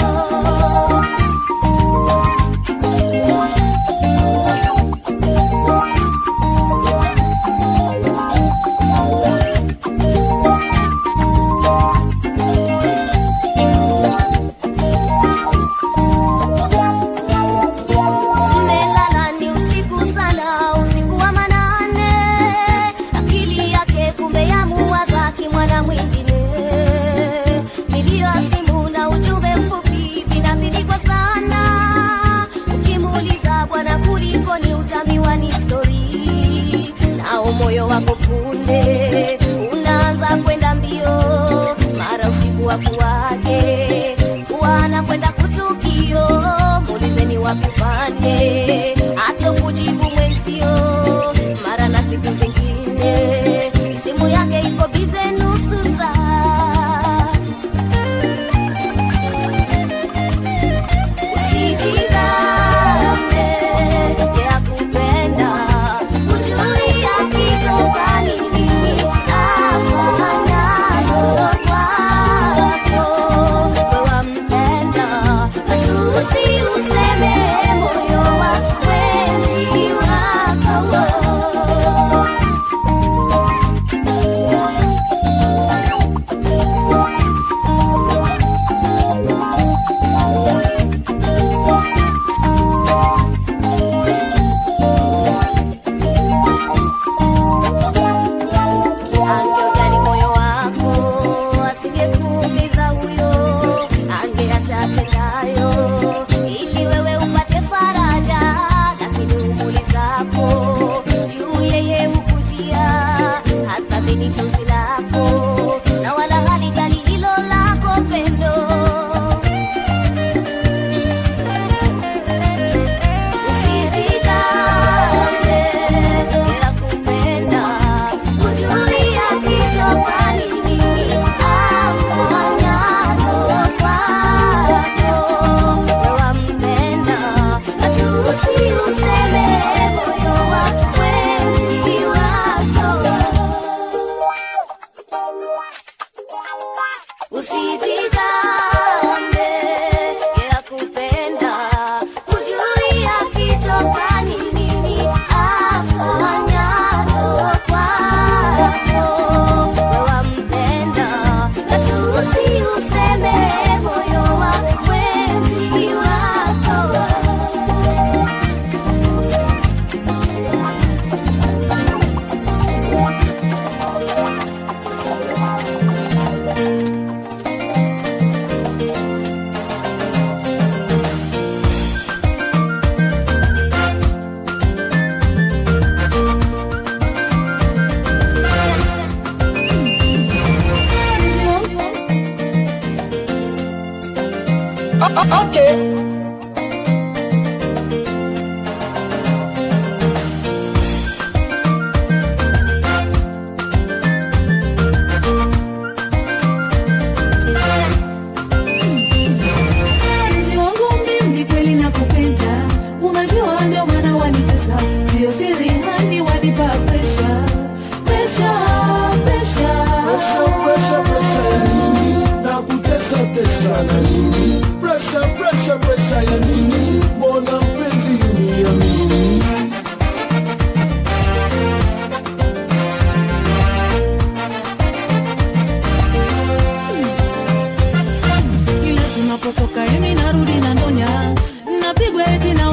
Mmelala ni usiku sana, usiku wa manane, akili yake kumbe yamuwaza kimwana mwingine. Milio ya simu na ujumbe mfupi vinazidi kwa sana, ukimuuliza bwana kulikoni, utamiwa ni stori, nao moyo wako punde unaanza kwenda mbio, mara usiku wa kuwake kuwa anakwenda kutukio, muulizeni wapi upande, hata kujibu mwenzio, mara na siku zingine simu yake iko bize nusu saa. Usijigambe, ya kupenda, hujui akitoka nini, afanyalo kwako. Wewe wampenda, matusi useme moyo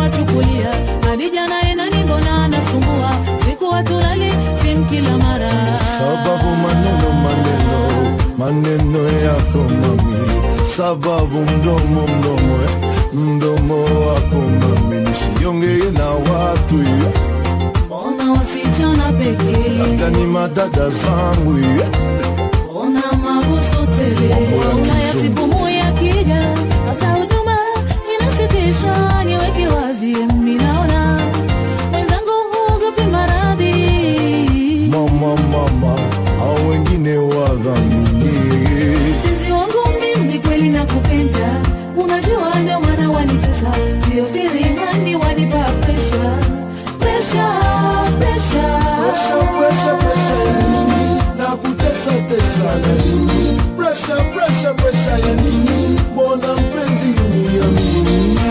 wachukulia hadi jana enani mbona anasumbua siku watulali sim kila mara sababu maneno maneno maneno yako mami sababu mdomo mdomo eh, mdomo wako mami nisiongee na watu eh, mbona wasichana pekee labda ni madada zangu eh, mbona mabuso tele unayasipumui akija hata huduma inasitishwa niweke wazi minaona mwenzangu huogopi maradhi mama mama au wengine wadhamini mpenzi wangu mimi kweli nakupenda unajua ndio maana wanitesa sio siri mani wanipa presha presha presha Presha, presha, presha ya nini? Na kutesa tesa na nini? Presha, presha, presha ya nini? Mbona mpenzi uniamini?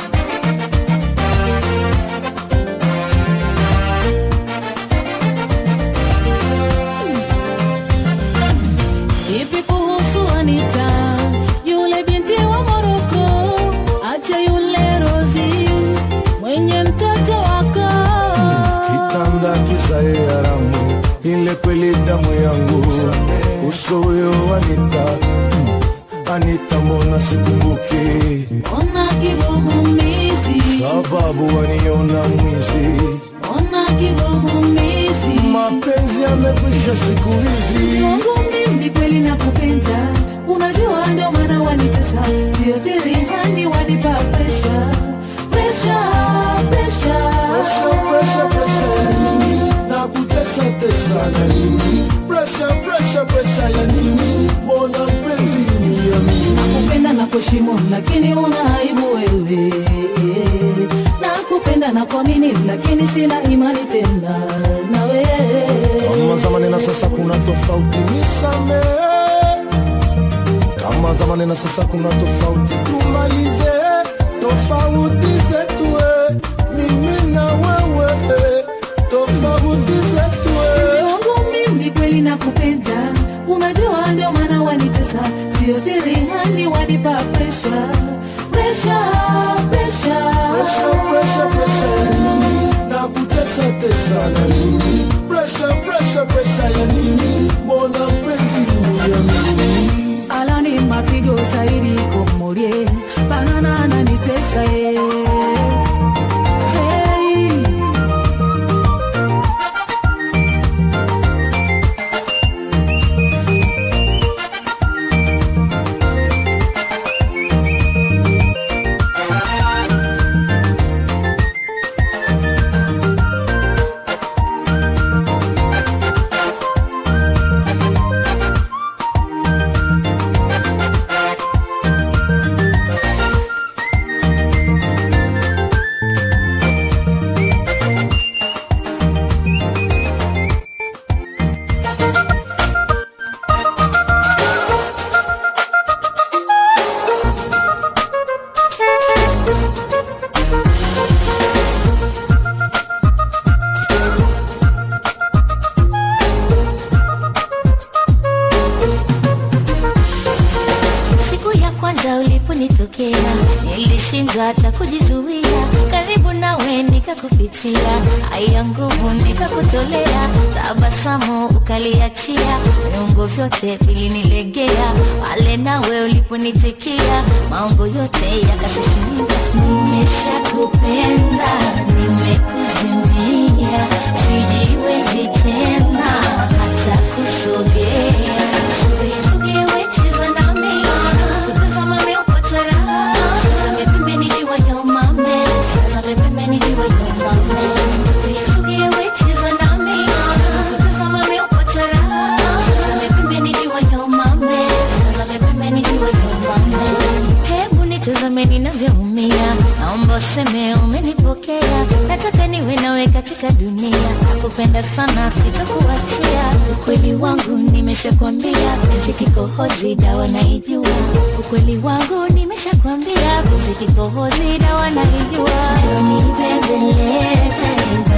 Vipi kuhusu Anita, yule binti wa Moroko? Acha yule Rozi mwenye mtoto wako. Kitanda kisae haramu, ile kweli damu yangu. Uso huyo Anita, mm, Anita mbona sikumbuki? Ona kigugumizi, Sababu waniona mwizi, ona kigugumizi. mapenzi yamekwisha siku hizi. Mungu mimi kweli nakupenda, unajua ndio maana wanitesa, sio siri hani wanipa presha presha presha Presha, presha, presha ya nini? Na kutesa tesa na nini? Presha, presha, presha ya nini? Mbona mpenzi uniamini? nakupenda na kuheshimu lakini una aibu wewe nakupenda na kuamini lakini sina imani tena nawe Kama zamani na sasa kuna tofauti, nisamehe. Kama zamani na sasa kuna tofauti, tumalize tofauti zetu, eh. mimi na wewe, eh. tofauti zetu. Mpenzi eh. wangu mimi kweli nakupenda unajua ndio maana wanitesa sio siri hani wanipa presha presha presha Presha, presha, presha ya nini? Na kutesa tesa na nini? Presha, presha, presha ya nini? Mbona mpenzi uniamini? alani mapigo zaidi komorie banana ananitesa eh. hey. Siku ya kwanza uliponitokea nilishindwa hata kujizuia, karibu nawe nikakupitia, haya nguvu nikakutolea, tabasamu ukaliachia, viungo vyote vilinilegea, pale nawe uliponitikia, maungo yote yakasisimka. Nimeshakupenda, nimekuzimia, sijiwezi tena hata kusogea. Sogea, sogea, we cheza nami, kutazama miupoto raha. Tazame pembeni jua ya umame, tazame pembeni jua ya umame. Sogea, sogea, we cheza nami, kutazama miupoto raha. Tazame pembeni jua ya umame, tazame pembeni jua ya umame. Hebu nitazame ninavyoumia, naomba useme umenipokea. Nataka niwe nawe katika dunia, nakupenda sana, sitakuachia. Ukweli wangu nimeshakwambia, penzi kikohozi, dawa naijua. Ukweli wangu nimeshakwambia, penzi kikohozi, dawa naijua. Njoo nibembeleze,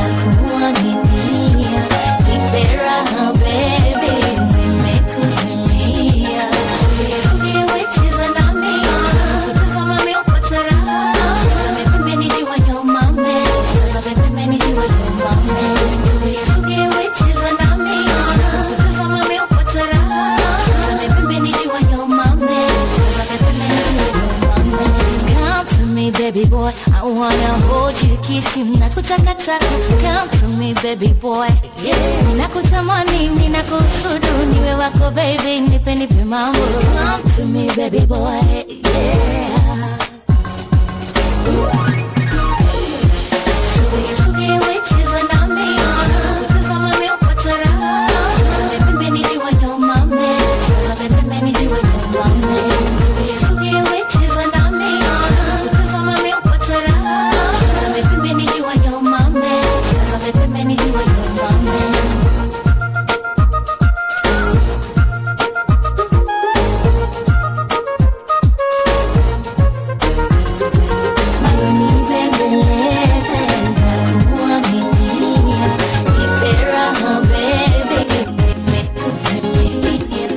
nakuaminia, nipe raha baby, nimekuzimia. Sogea, sogea, we cheza nami, kutazama miupoto raha. Tazame pembeni jua ya umame, chikisi nakutakataka come to me baby boy yeah. ninakutamani ninakusudu niwe wako baby nipe nipe mambo come to me baby boy yeah. Sugi, sugi, wecheza nami kutazama meupata raha Tazame pembeni jiwe nyumame Tazame pembeni jiwe nyumame Sugi, sugi, wecheza nami kutazama meupata raha Tazame pembeni jiwe nyumame Tazame pembeni jiwe nyumame Nibembeleze kuaminia Nipe raha baby nimekutimia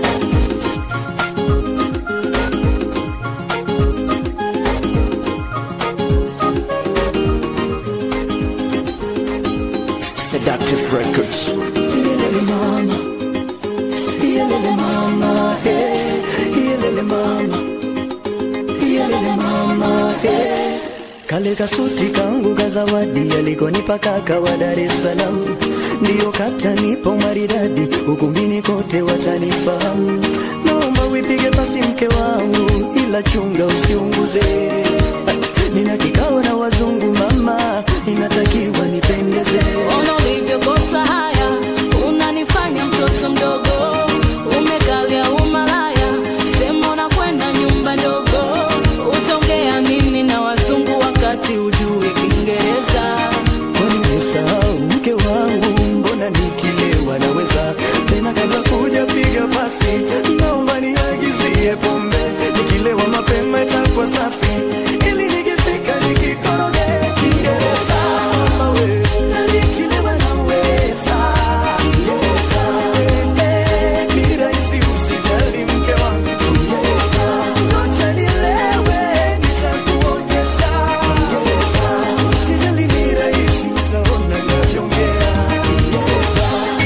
Seductive Records. Yelele mama, yelele mama, hey, yelele mama, yelele mama, hey. Kale kasuti kangu ka zawadi alikonipa kaka wa Dar es Salaam, ndiyo katanipa maridadi, ukumbini kote watanifahamu. Naomba wipige pasi mke wangu, ila chunga usiunguze. Nina kikao na wazungu mama, inatakiwa nipendeze. Ona ulivyokosa haya, unanifanya mtoto mdogo, umekalia umalaya, sema unakwenda nyumba ndogo, utaongea nini na wazungu wakati ujui Kiingereza? Kwani umesahau mke wangu, mbona nikilewa naweza tena kabla kuja piga pasi, naomba niagizie pombe, nikilewa mapema itakuwa safi, ili nikifika nikikoroge Kiingereza mama we, na nikilewa naweza Kiingereza, eh, eh, ni rahisi usijali mke wangu Kiingereza, ngoja nilewe nitakuonyesha Kiingereza, usijali ni rahisi utaona navyoongea Kiingereza.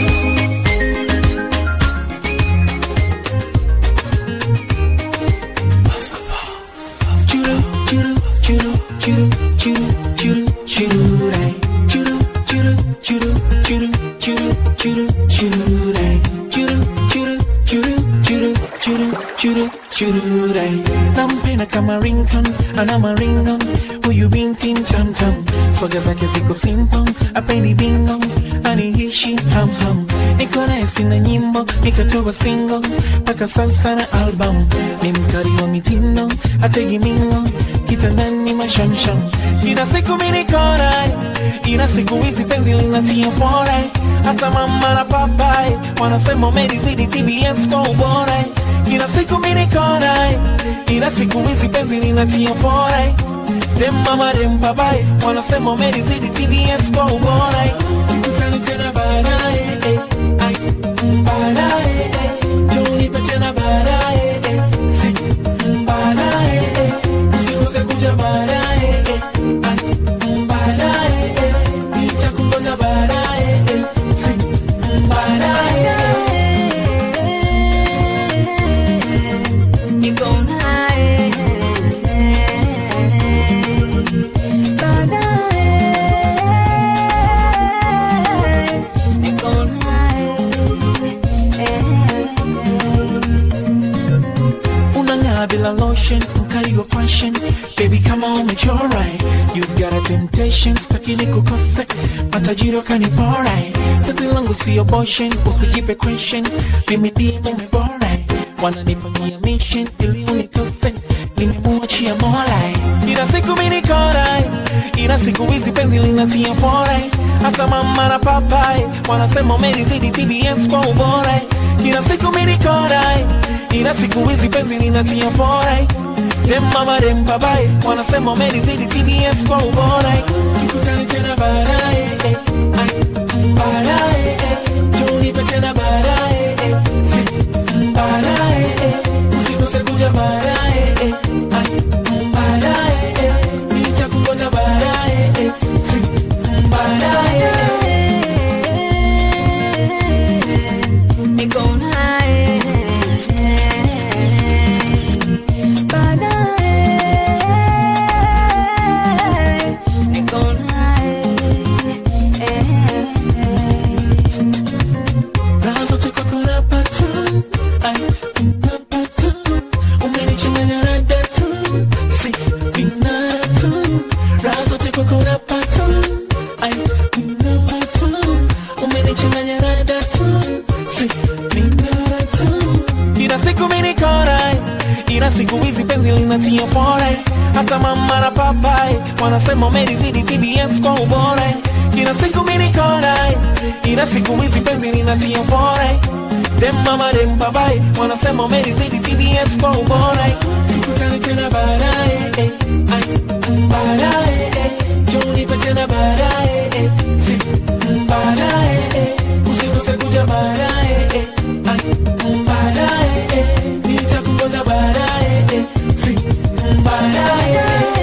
Churu, churu, churu, churu, churu, churu, chururai. Churu, churu, churu, churu, churu, churu, chururai. Churu, churu, churu, churu, churu, churu, chururai. Nampenda kama ringtone, ana maringo, huyu binti mtamtam. Swaga zake ziko simple, apendi bingo, aniishi ham ham. Niko naye sina nyimbo, nikatoa single, mpaka sasa na album. Ni mkali wa mitindo, hategi mingo, kitandani mashamsham. Ina siku mimi niko naye, ina siku hizi penzi linatia fora. Hata mama na papai wanasema umelizidi TBS kwa ubora. Ina siku mimi niko naye, ina siku hizi penzi linatia fora. Dem mama dem papai wanasema umelizidi TBS kwa ubora. Tukutane tena baadaye, eh, ai, baadaye, eh, njoo nipe tena baadaye, eh, si, baadaye, eh, usikose kuja baadaye, eh, ai, baadaye, eh, nitakungoja baadaye, eh, si, baadaye, eh. Niko naye baadaye, niko naye unang'aa bila lotion mkali wa fashion baby kama umechora you got a temptation staki nikukose matajiri wakanipora penzi langu sio boshen usijipe question mimi ndiye mume bora wananipangia mission ili unitose nimemuachia mola ila siku mimi niko naye ila siku hizi penzi linatia fora hata mama na papai wanasema umelizidi TBS kwa ubora ila siku mimi niko naye ila siku hizi penzi linatia fora dem mama dem papai wanasema umelizidi TBS kwa ubora tukutane tena baadaye eh, ai, baadaye eh, njoo nipe tena baadaye eh, si, baadaye eh, usikose kuja baadaye eh, ai, baadaye eh, nitakungoja baadaye eh, si, baadaye eh. niko naye baadaye, niko kwako napata ai napata umenichanganya rada tu si minarata ila siku minikorai ila siku hizi penzi linatia fore hata mama na papai wanasema umelizidi tbs kwa ubora ila siku minikorai ila siku hizi penzi linatia fore dem mama dem papai wanasema umelizidi tbs kwa ubora tukutane tena baadaye eh, ai, mm, baadaye eh, njoo nipe tena baadaye eh, si, mm, baadaye eh, usikose kuja baadaye eh, ai, mm, baadaye eh, nitakungoja baadaye eh, si, mm, baadaye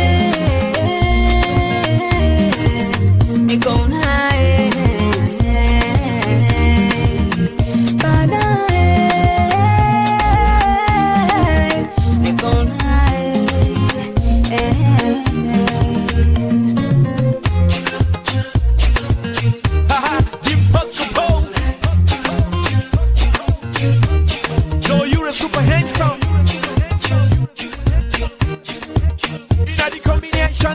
Niko naye baadaye, niko naye Yo, you're a super handsome. Inna the combination.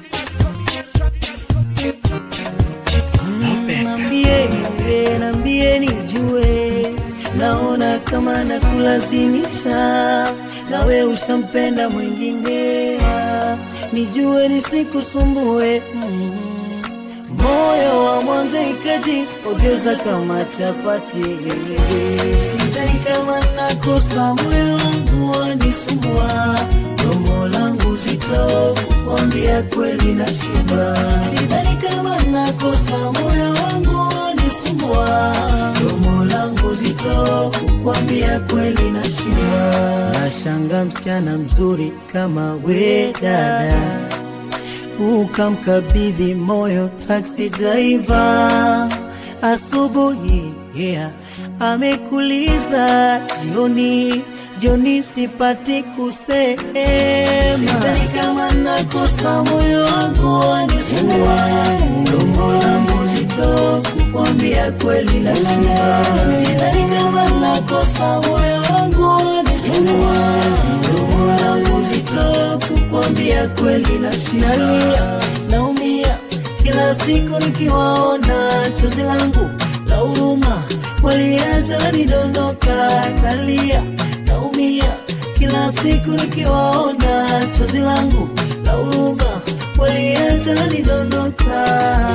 Nambie, nambie nijue, naona kama nakulazimisha, nawe ushampenda mwingine, nijue nisikusumbue mm. moyo wa mwangaikaji ogeuza kama chapati, sidhani kama nakosa moyo wangu wanisumbua, domo langu zito kuambia kweli na shiba, sidhani kama nakosa moyo wangu wanisumbua, domo langu zito kukwambia kweli na shiba, nashanga msichana mzuri kama we dada ukamkabidhi moyo taksi driver asubuhi yeah. amekuliza jioni jioni sipati kusema sidhani kama nakosa moyo wangu wanisumbua domo langu zito kukwambia kweli na shiba sidhani kama nakosa moyo wangu wanisumbua domo langu zito kukwambia kweli na shiba nalia naumia kila siku nikiwaona chozi langu la huruma waliacha lanidondoka nalia naumia kila siku nikiwaona chozi langu la huruma waliacha lanidondoka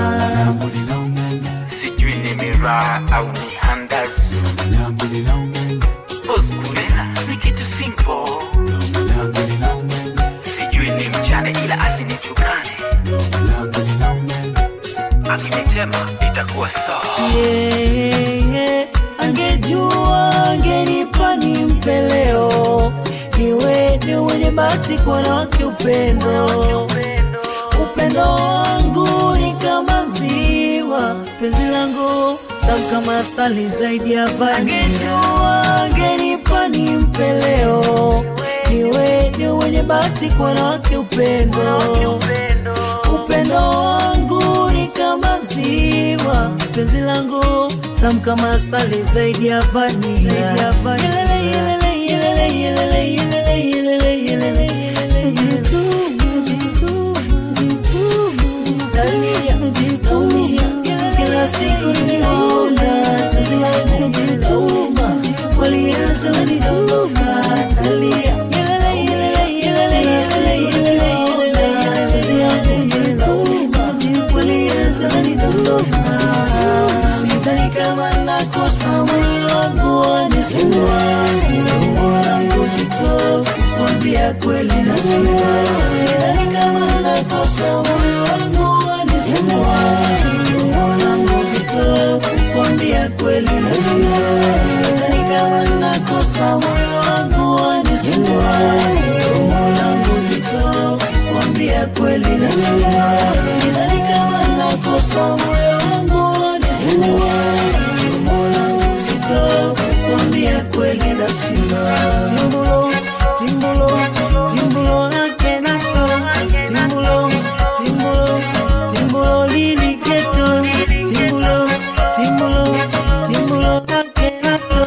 sijui ni miraa au ni handazi oskurena ni kitu simple sijui ni mchane ila asinichukane akinitema itakuwa sawa yeah, yeah. angejua angenipa ni mpeleo niwe ni wenye bahati kwa wanawake upendo upendo wangu ni kama ziwa penzi langu tamu kama asali zaidi ya vanila angenipa ni mpeleo niwe ni wenye bahati kwa wanawake upendo upendo wangu ni kama ziwa penzi langu tamu kama asali zaidi ya vanila Yelele, yelele, yelele, yelele, yelele, yelele, yelele, yelele. Nalia, naumia, kila siku niona chozi langu lauma, walianza wanidondoka, nalia. Yelele, yelele, yelele, yelele, yelele, yelele, chozi langu lauma, walianza wanidondoka. Sidhani kama nakosa moyo wangu wanisumbua, domo langu zito kuambia kweli na shiba. Sidhani kama nakosa moyo wangu wanisumbua, domo langu zito kuambia kweli na shiba. Sidhani kama nakosa moyo wangu wanisumbua, domo langu zito kuambia kweli na shiba. Sidhani kama nakosa moyo wangu wanisumbua, domo langu zito kuambia kweli na shiba. Timbulo, timbulo, timbulo yake nato, timbulo, timbulo, timbulo lili keto, timbulo, timbulo, timbulo yake nato.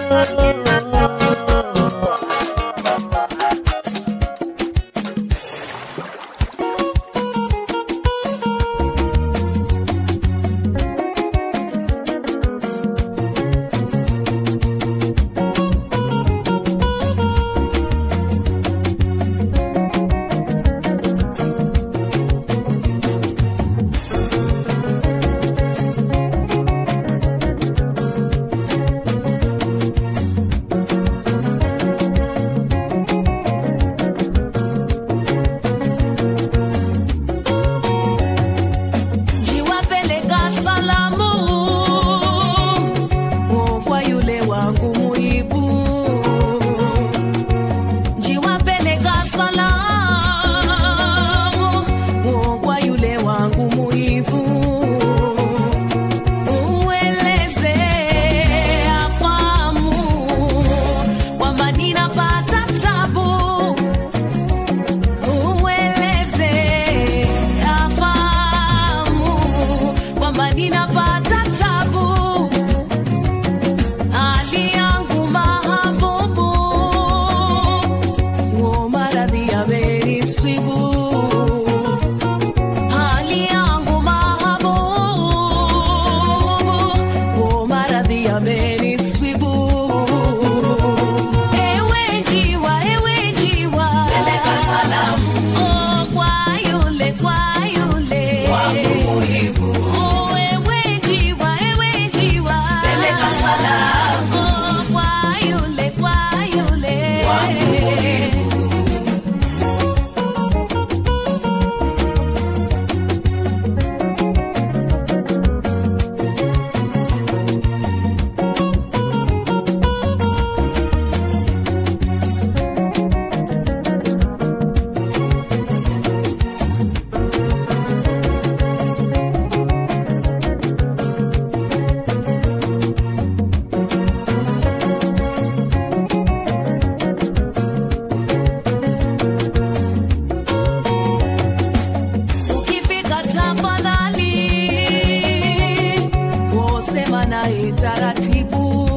taratibu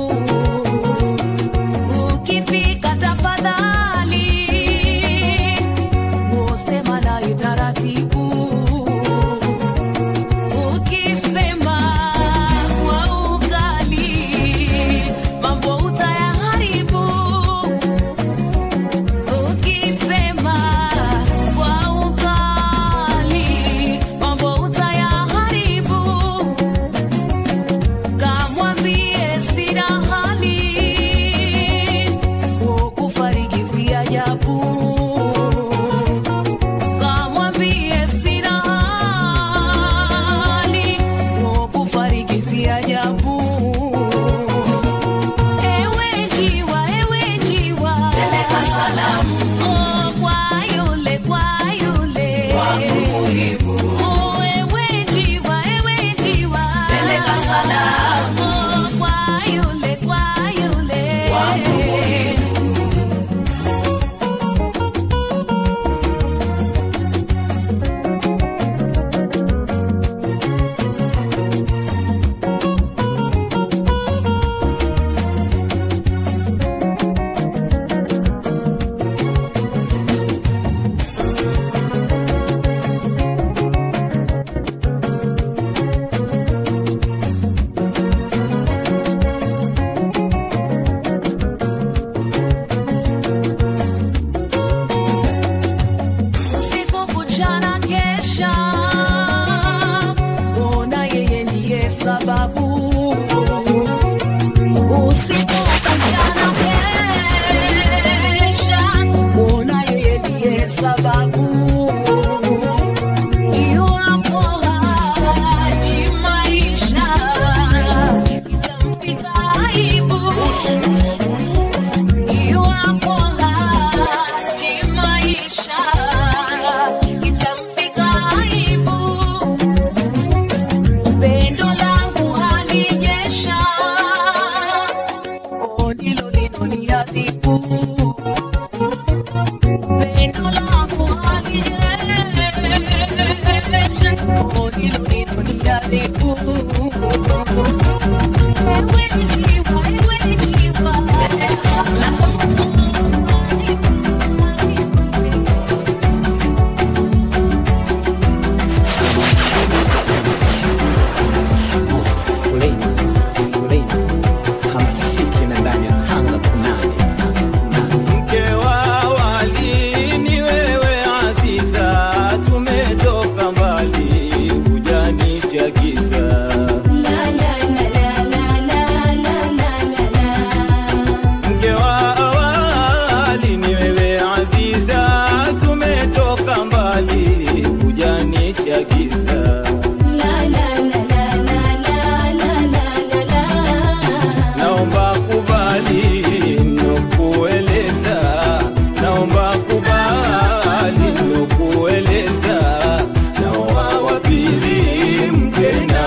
ukifika tafadhali usema naye taratibu ukisema kwa ukali mambo utayaharibu ukisema kwa ukali mambo utayaharibu kamwambie sina hali kufarigizia jabu kamwambie sina hali kufarigizia jabu ewe njiwa ewe njiwa peleka salamu oh, kwa yule kwa yule wangu muhibu oh, ewe njiwa ewe njiwa peleka salamu oh, kwa yule kwa yule wangu muhibu usiku kuchana kesha ona yeye ndiye sababu usiku kuchana kesha ona yeye ndiye sababu iwapo haji maisha itamfika aibu iwapo haji maisha itamfika aibu pendo langu halijesha o ndilo linoniadhibu pendo langu halijesha o ndilo linoniadhibu ewe jiwa ewe jiwa hamsiki na ndani ya tanga kunani mke wa wali ni wewe Aziza, tumetoka mbali, hujanichagiza mke wa awali ni wewe Aziza, tumetoka mbali, hujanichagiza naomba kubali nokueleza, naomba kubali nokueleza, naoa wa pili mke na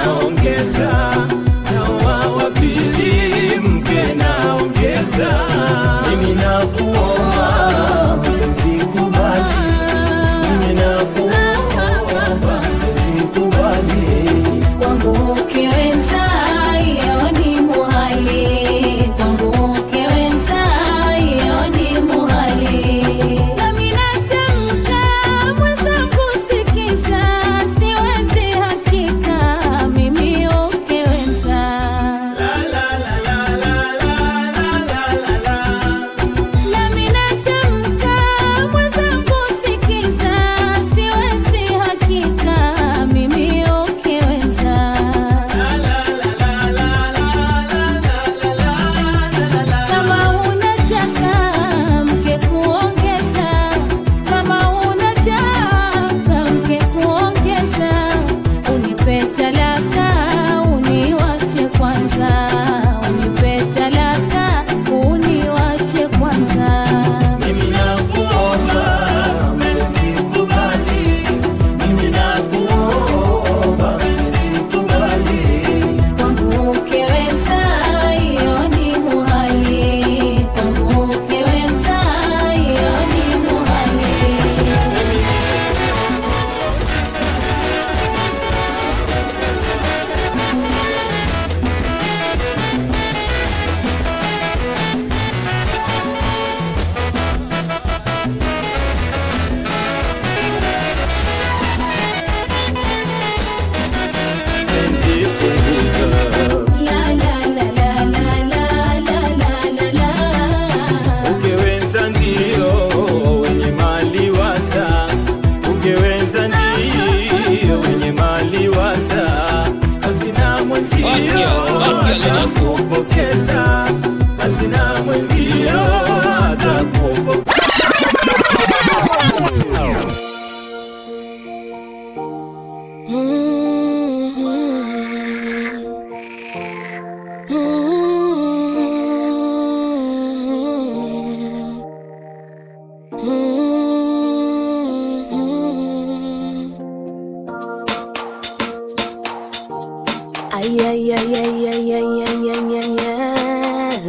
Ay, ay, ay, ay, ay, ay, ay, ay, ay, ay.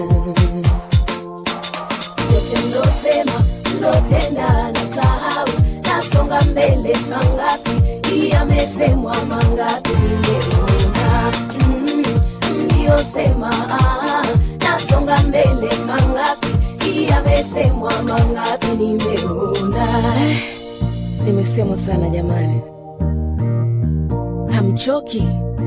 yote mlosema mlotenda na sahau nasonga mbele mangapi yamesemwa mangapi nimeona mm, mliyosema ah, nasonga mbele mangapi yamesemwa mangapi nimeona nimesemwa sana jamani hamchoki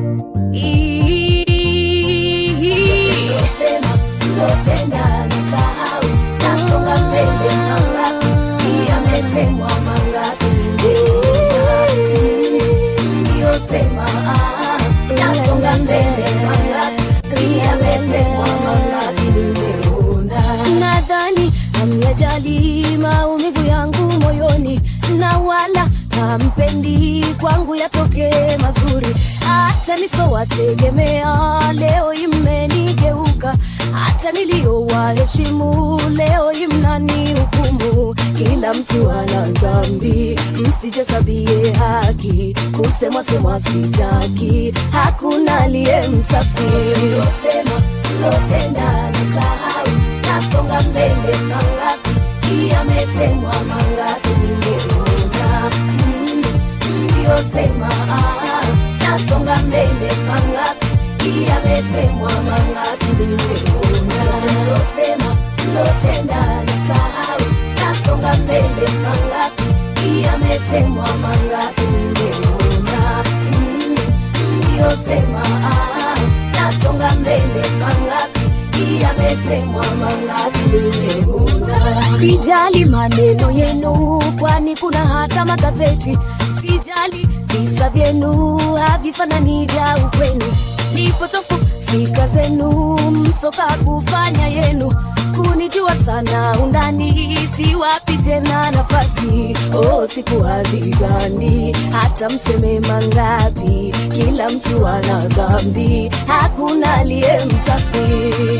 Mlosema, mlotenda na sahau nasonga mbele mangapi yamesemwa mangapi nimeona mliyosema ah, nasonga mbele mangapi yamesemwa mangapi nimeona nadhani hamyajali maumivu yangu moyoni na wala hampendi kwangu yatokee mazuri hata nisowategemea leo imenigeuka hata niliyowaheshimu leo imnani hukumu kila mtu ana dhambi msijasabie haki kusemwa semwa sitaki hakuna aliye msafi losema lotenda na sahau nasonga mbele mangapi yamesemwa mangapi nimeona mm, mliyosema ah, nasonga mbele mangapi yamesemwa mangapi nimeona mlosema mlotenda na sahau nasonga mbele mangapi yamesemwa mangapi nimeona mm, mliyosema ah, nasonga mbele mangapi yamesemwa mangapi nimeona sijali maneno yenu kwani kuna hata magazeti sijali visa vyenu havifanani vya ukweni nipotofu fika zenu msoka kufanya yenu kunijua sana undani siwapi tena nafasi oh, siku hazigani hata mseme mangapi kila mtu ana dhambi hakuna aliye msafi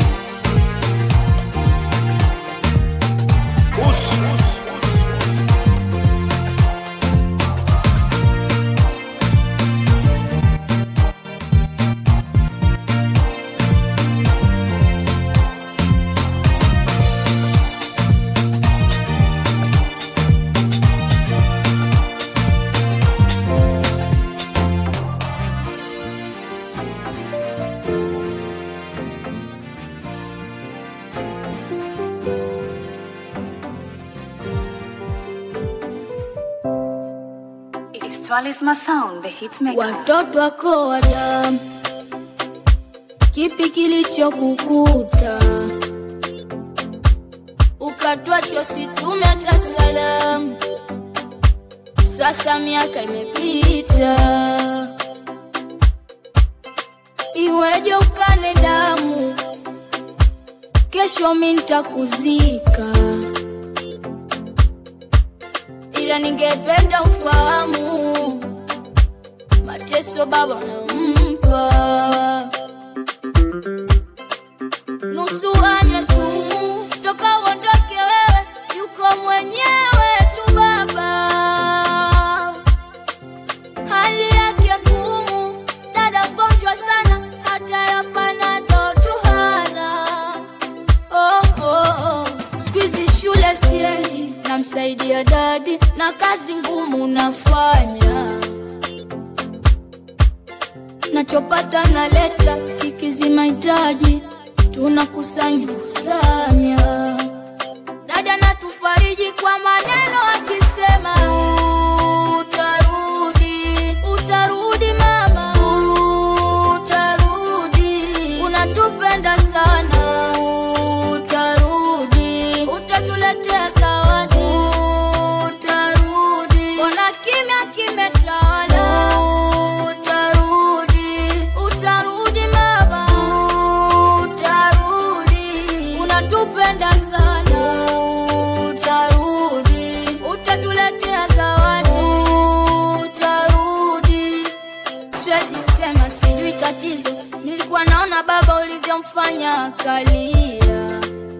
It's Twalisma Sound, the hitmaker. watoto wako wadamu, kipi kilichokukuta ukatwacha usitume hata salamu? Sasa miaka imepita, iweje ukane damu? Kesho mi nitakuzika, ila ningependa ufahamu mateso baba nampa nusu anywe sumu toka uondoke wewe yuko mwenyewe tu baba hali yake ngumu dada mgonjwa sana hata yapana tu hana oh, oh, oh. skuizi shule siendi namsaidia dadi na kazi ngumu nafanya nachopata naleta kikizi mahitaji tunakusanya kusanya dada natufariji kwa maneno akisema utarudi utarudi mama utarudi unatupenda sana utarudi utatuletea zawadi utarudi ona kimya kimetawala utarudi utarudi mama utarudi unatupenda sana utarudi utatuletea zawadi utarudi siwezi sema sijui tatizo nilikuwa naona baba ulivyomfanya akalia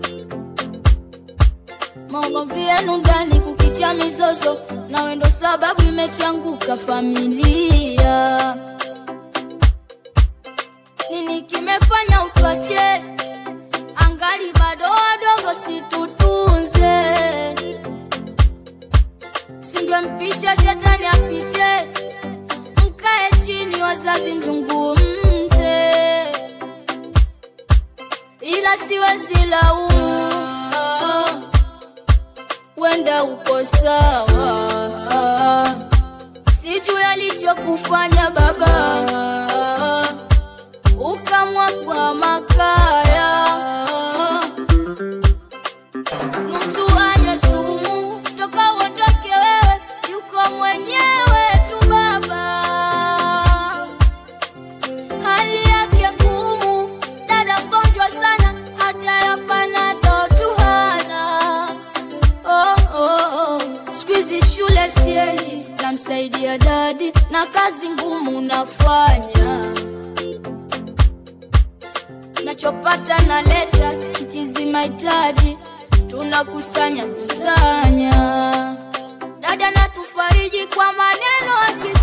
maogovi yenu ndani kukitia mizozo nawe ndo sababu imechanguka familia nini kimefanya utwache angali bado wadogo situtunze singempisha shetani apite mkae chini wazazi mzungumze ila siwezi laumu wenda uko sawa sijui alichokufanya baba ukamwa kwa makaya nusu anywe sumu toka uondoke wewe yuko mwenyewe tu baba hali yake ngumu dada mgonjwa sana hata yapanato tu hana oh, oh, oh. skuizi shule siendi namsaidia dadi na kazi ngumu nafanya nachopata naleta kikizi mahitaji tunakusanya kusanya dada natufariji kwa maneno aki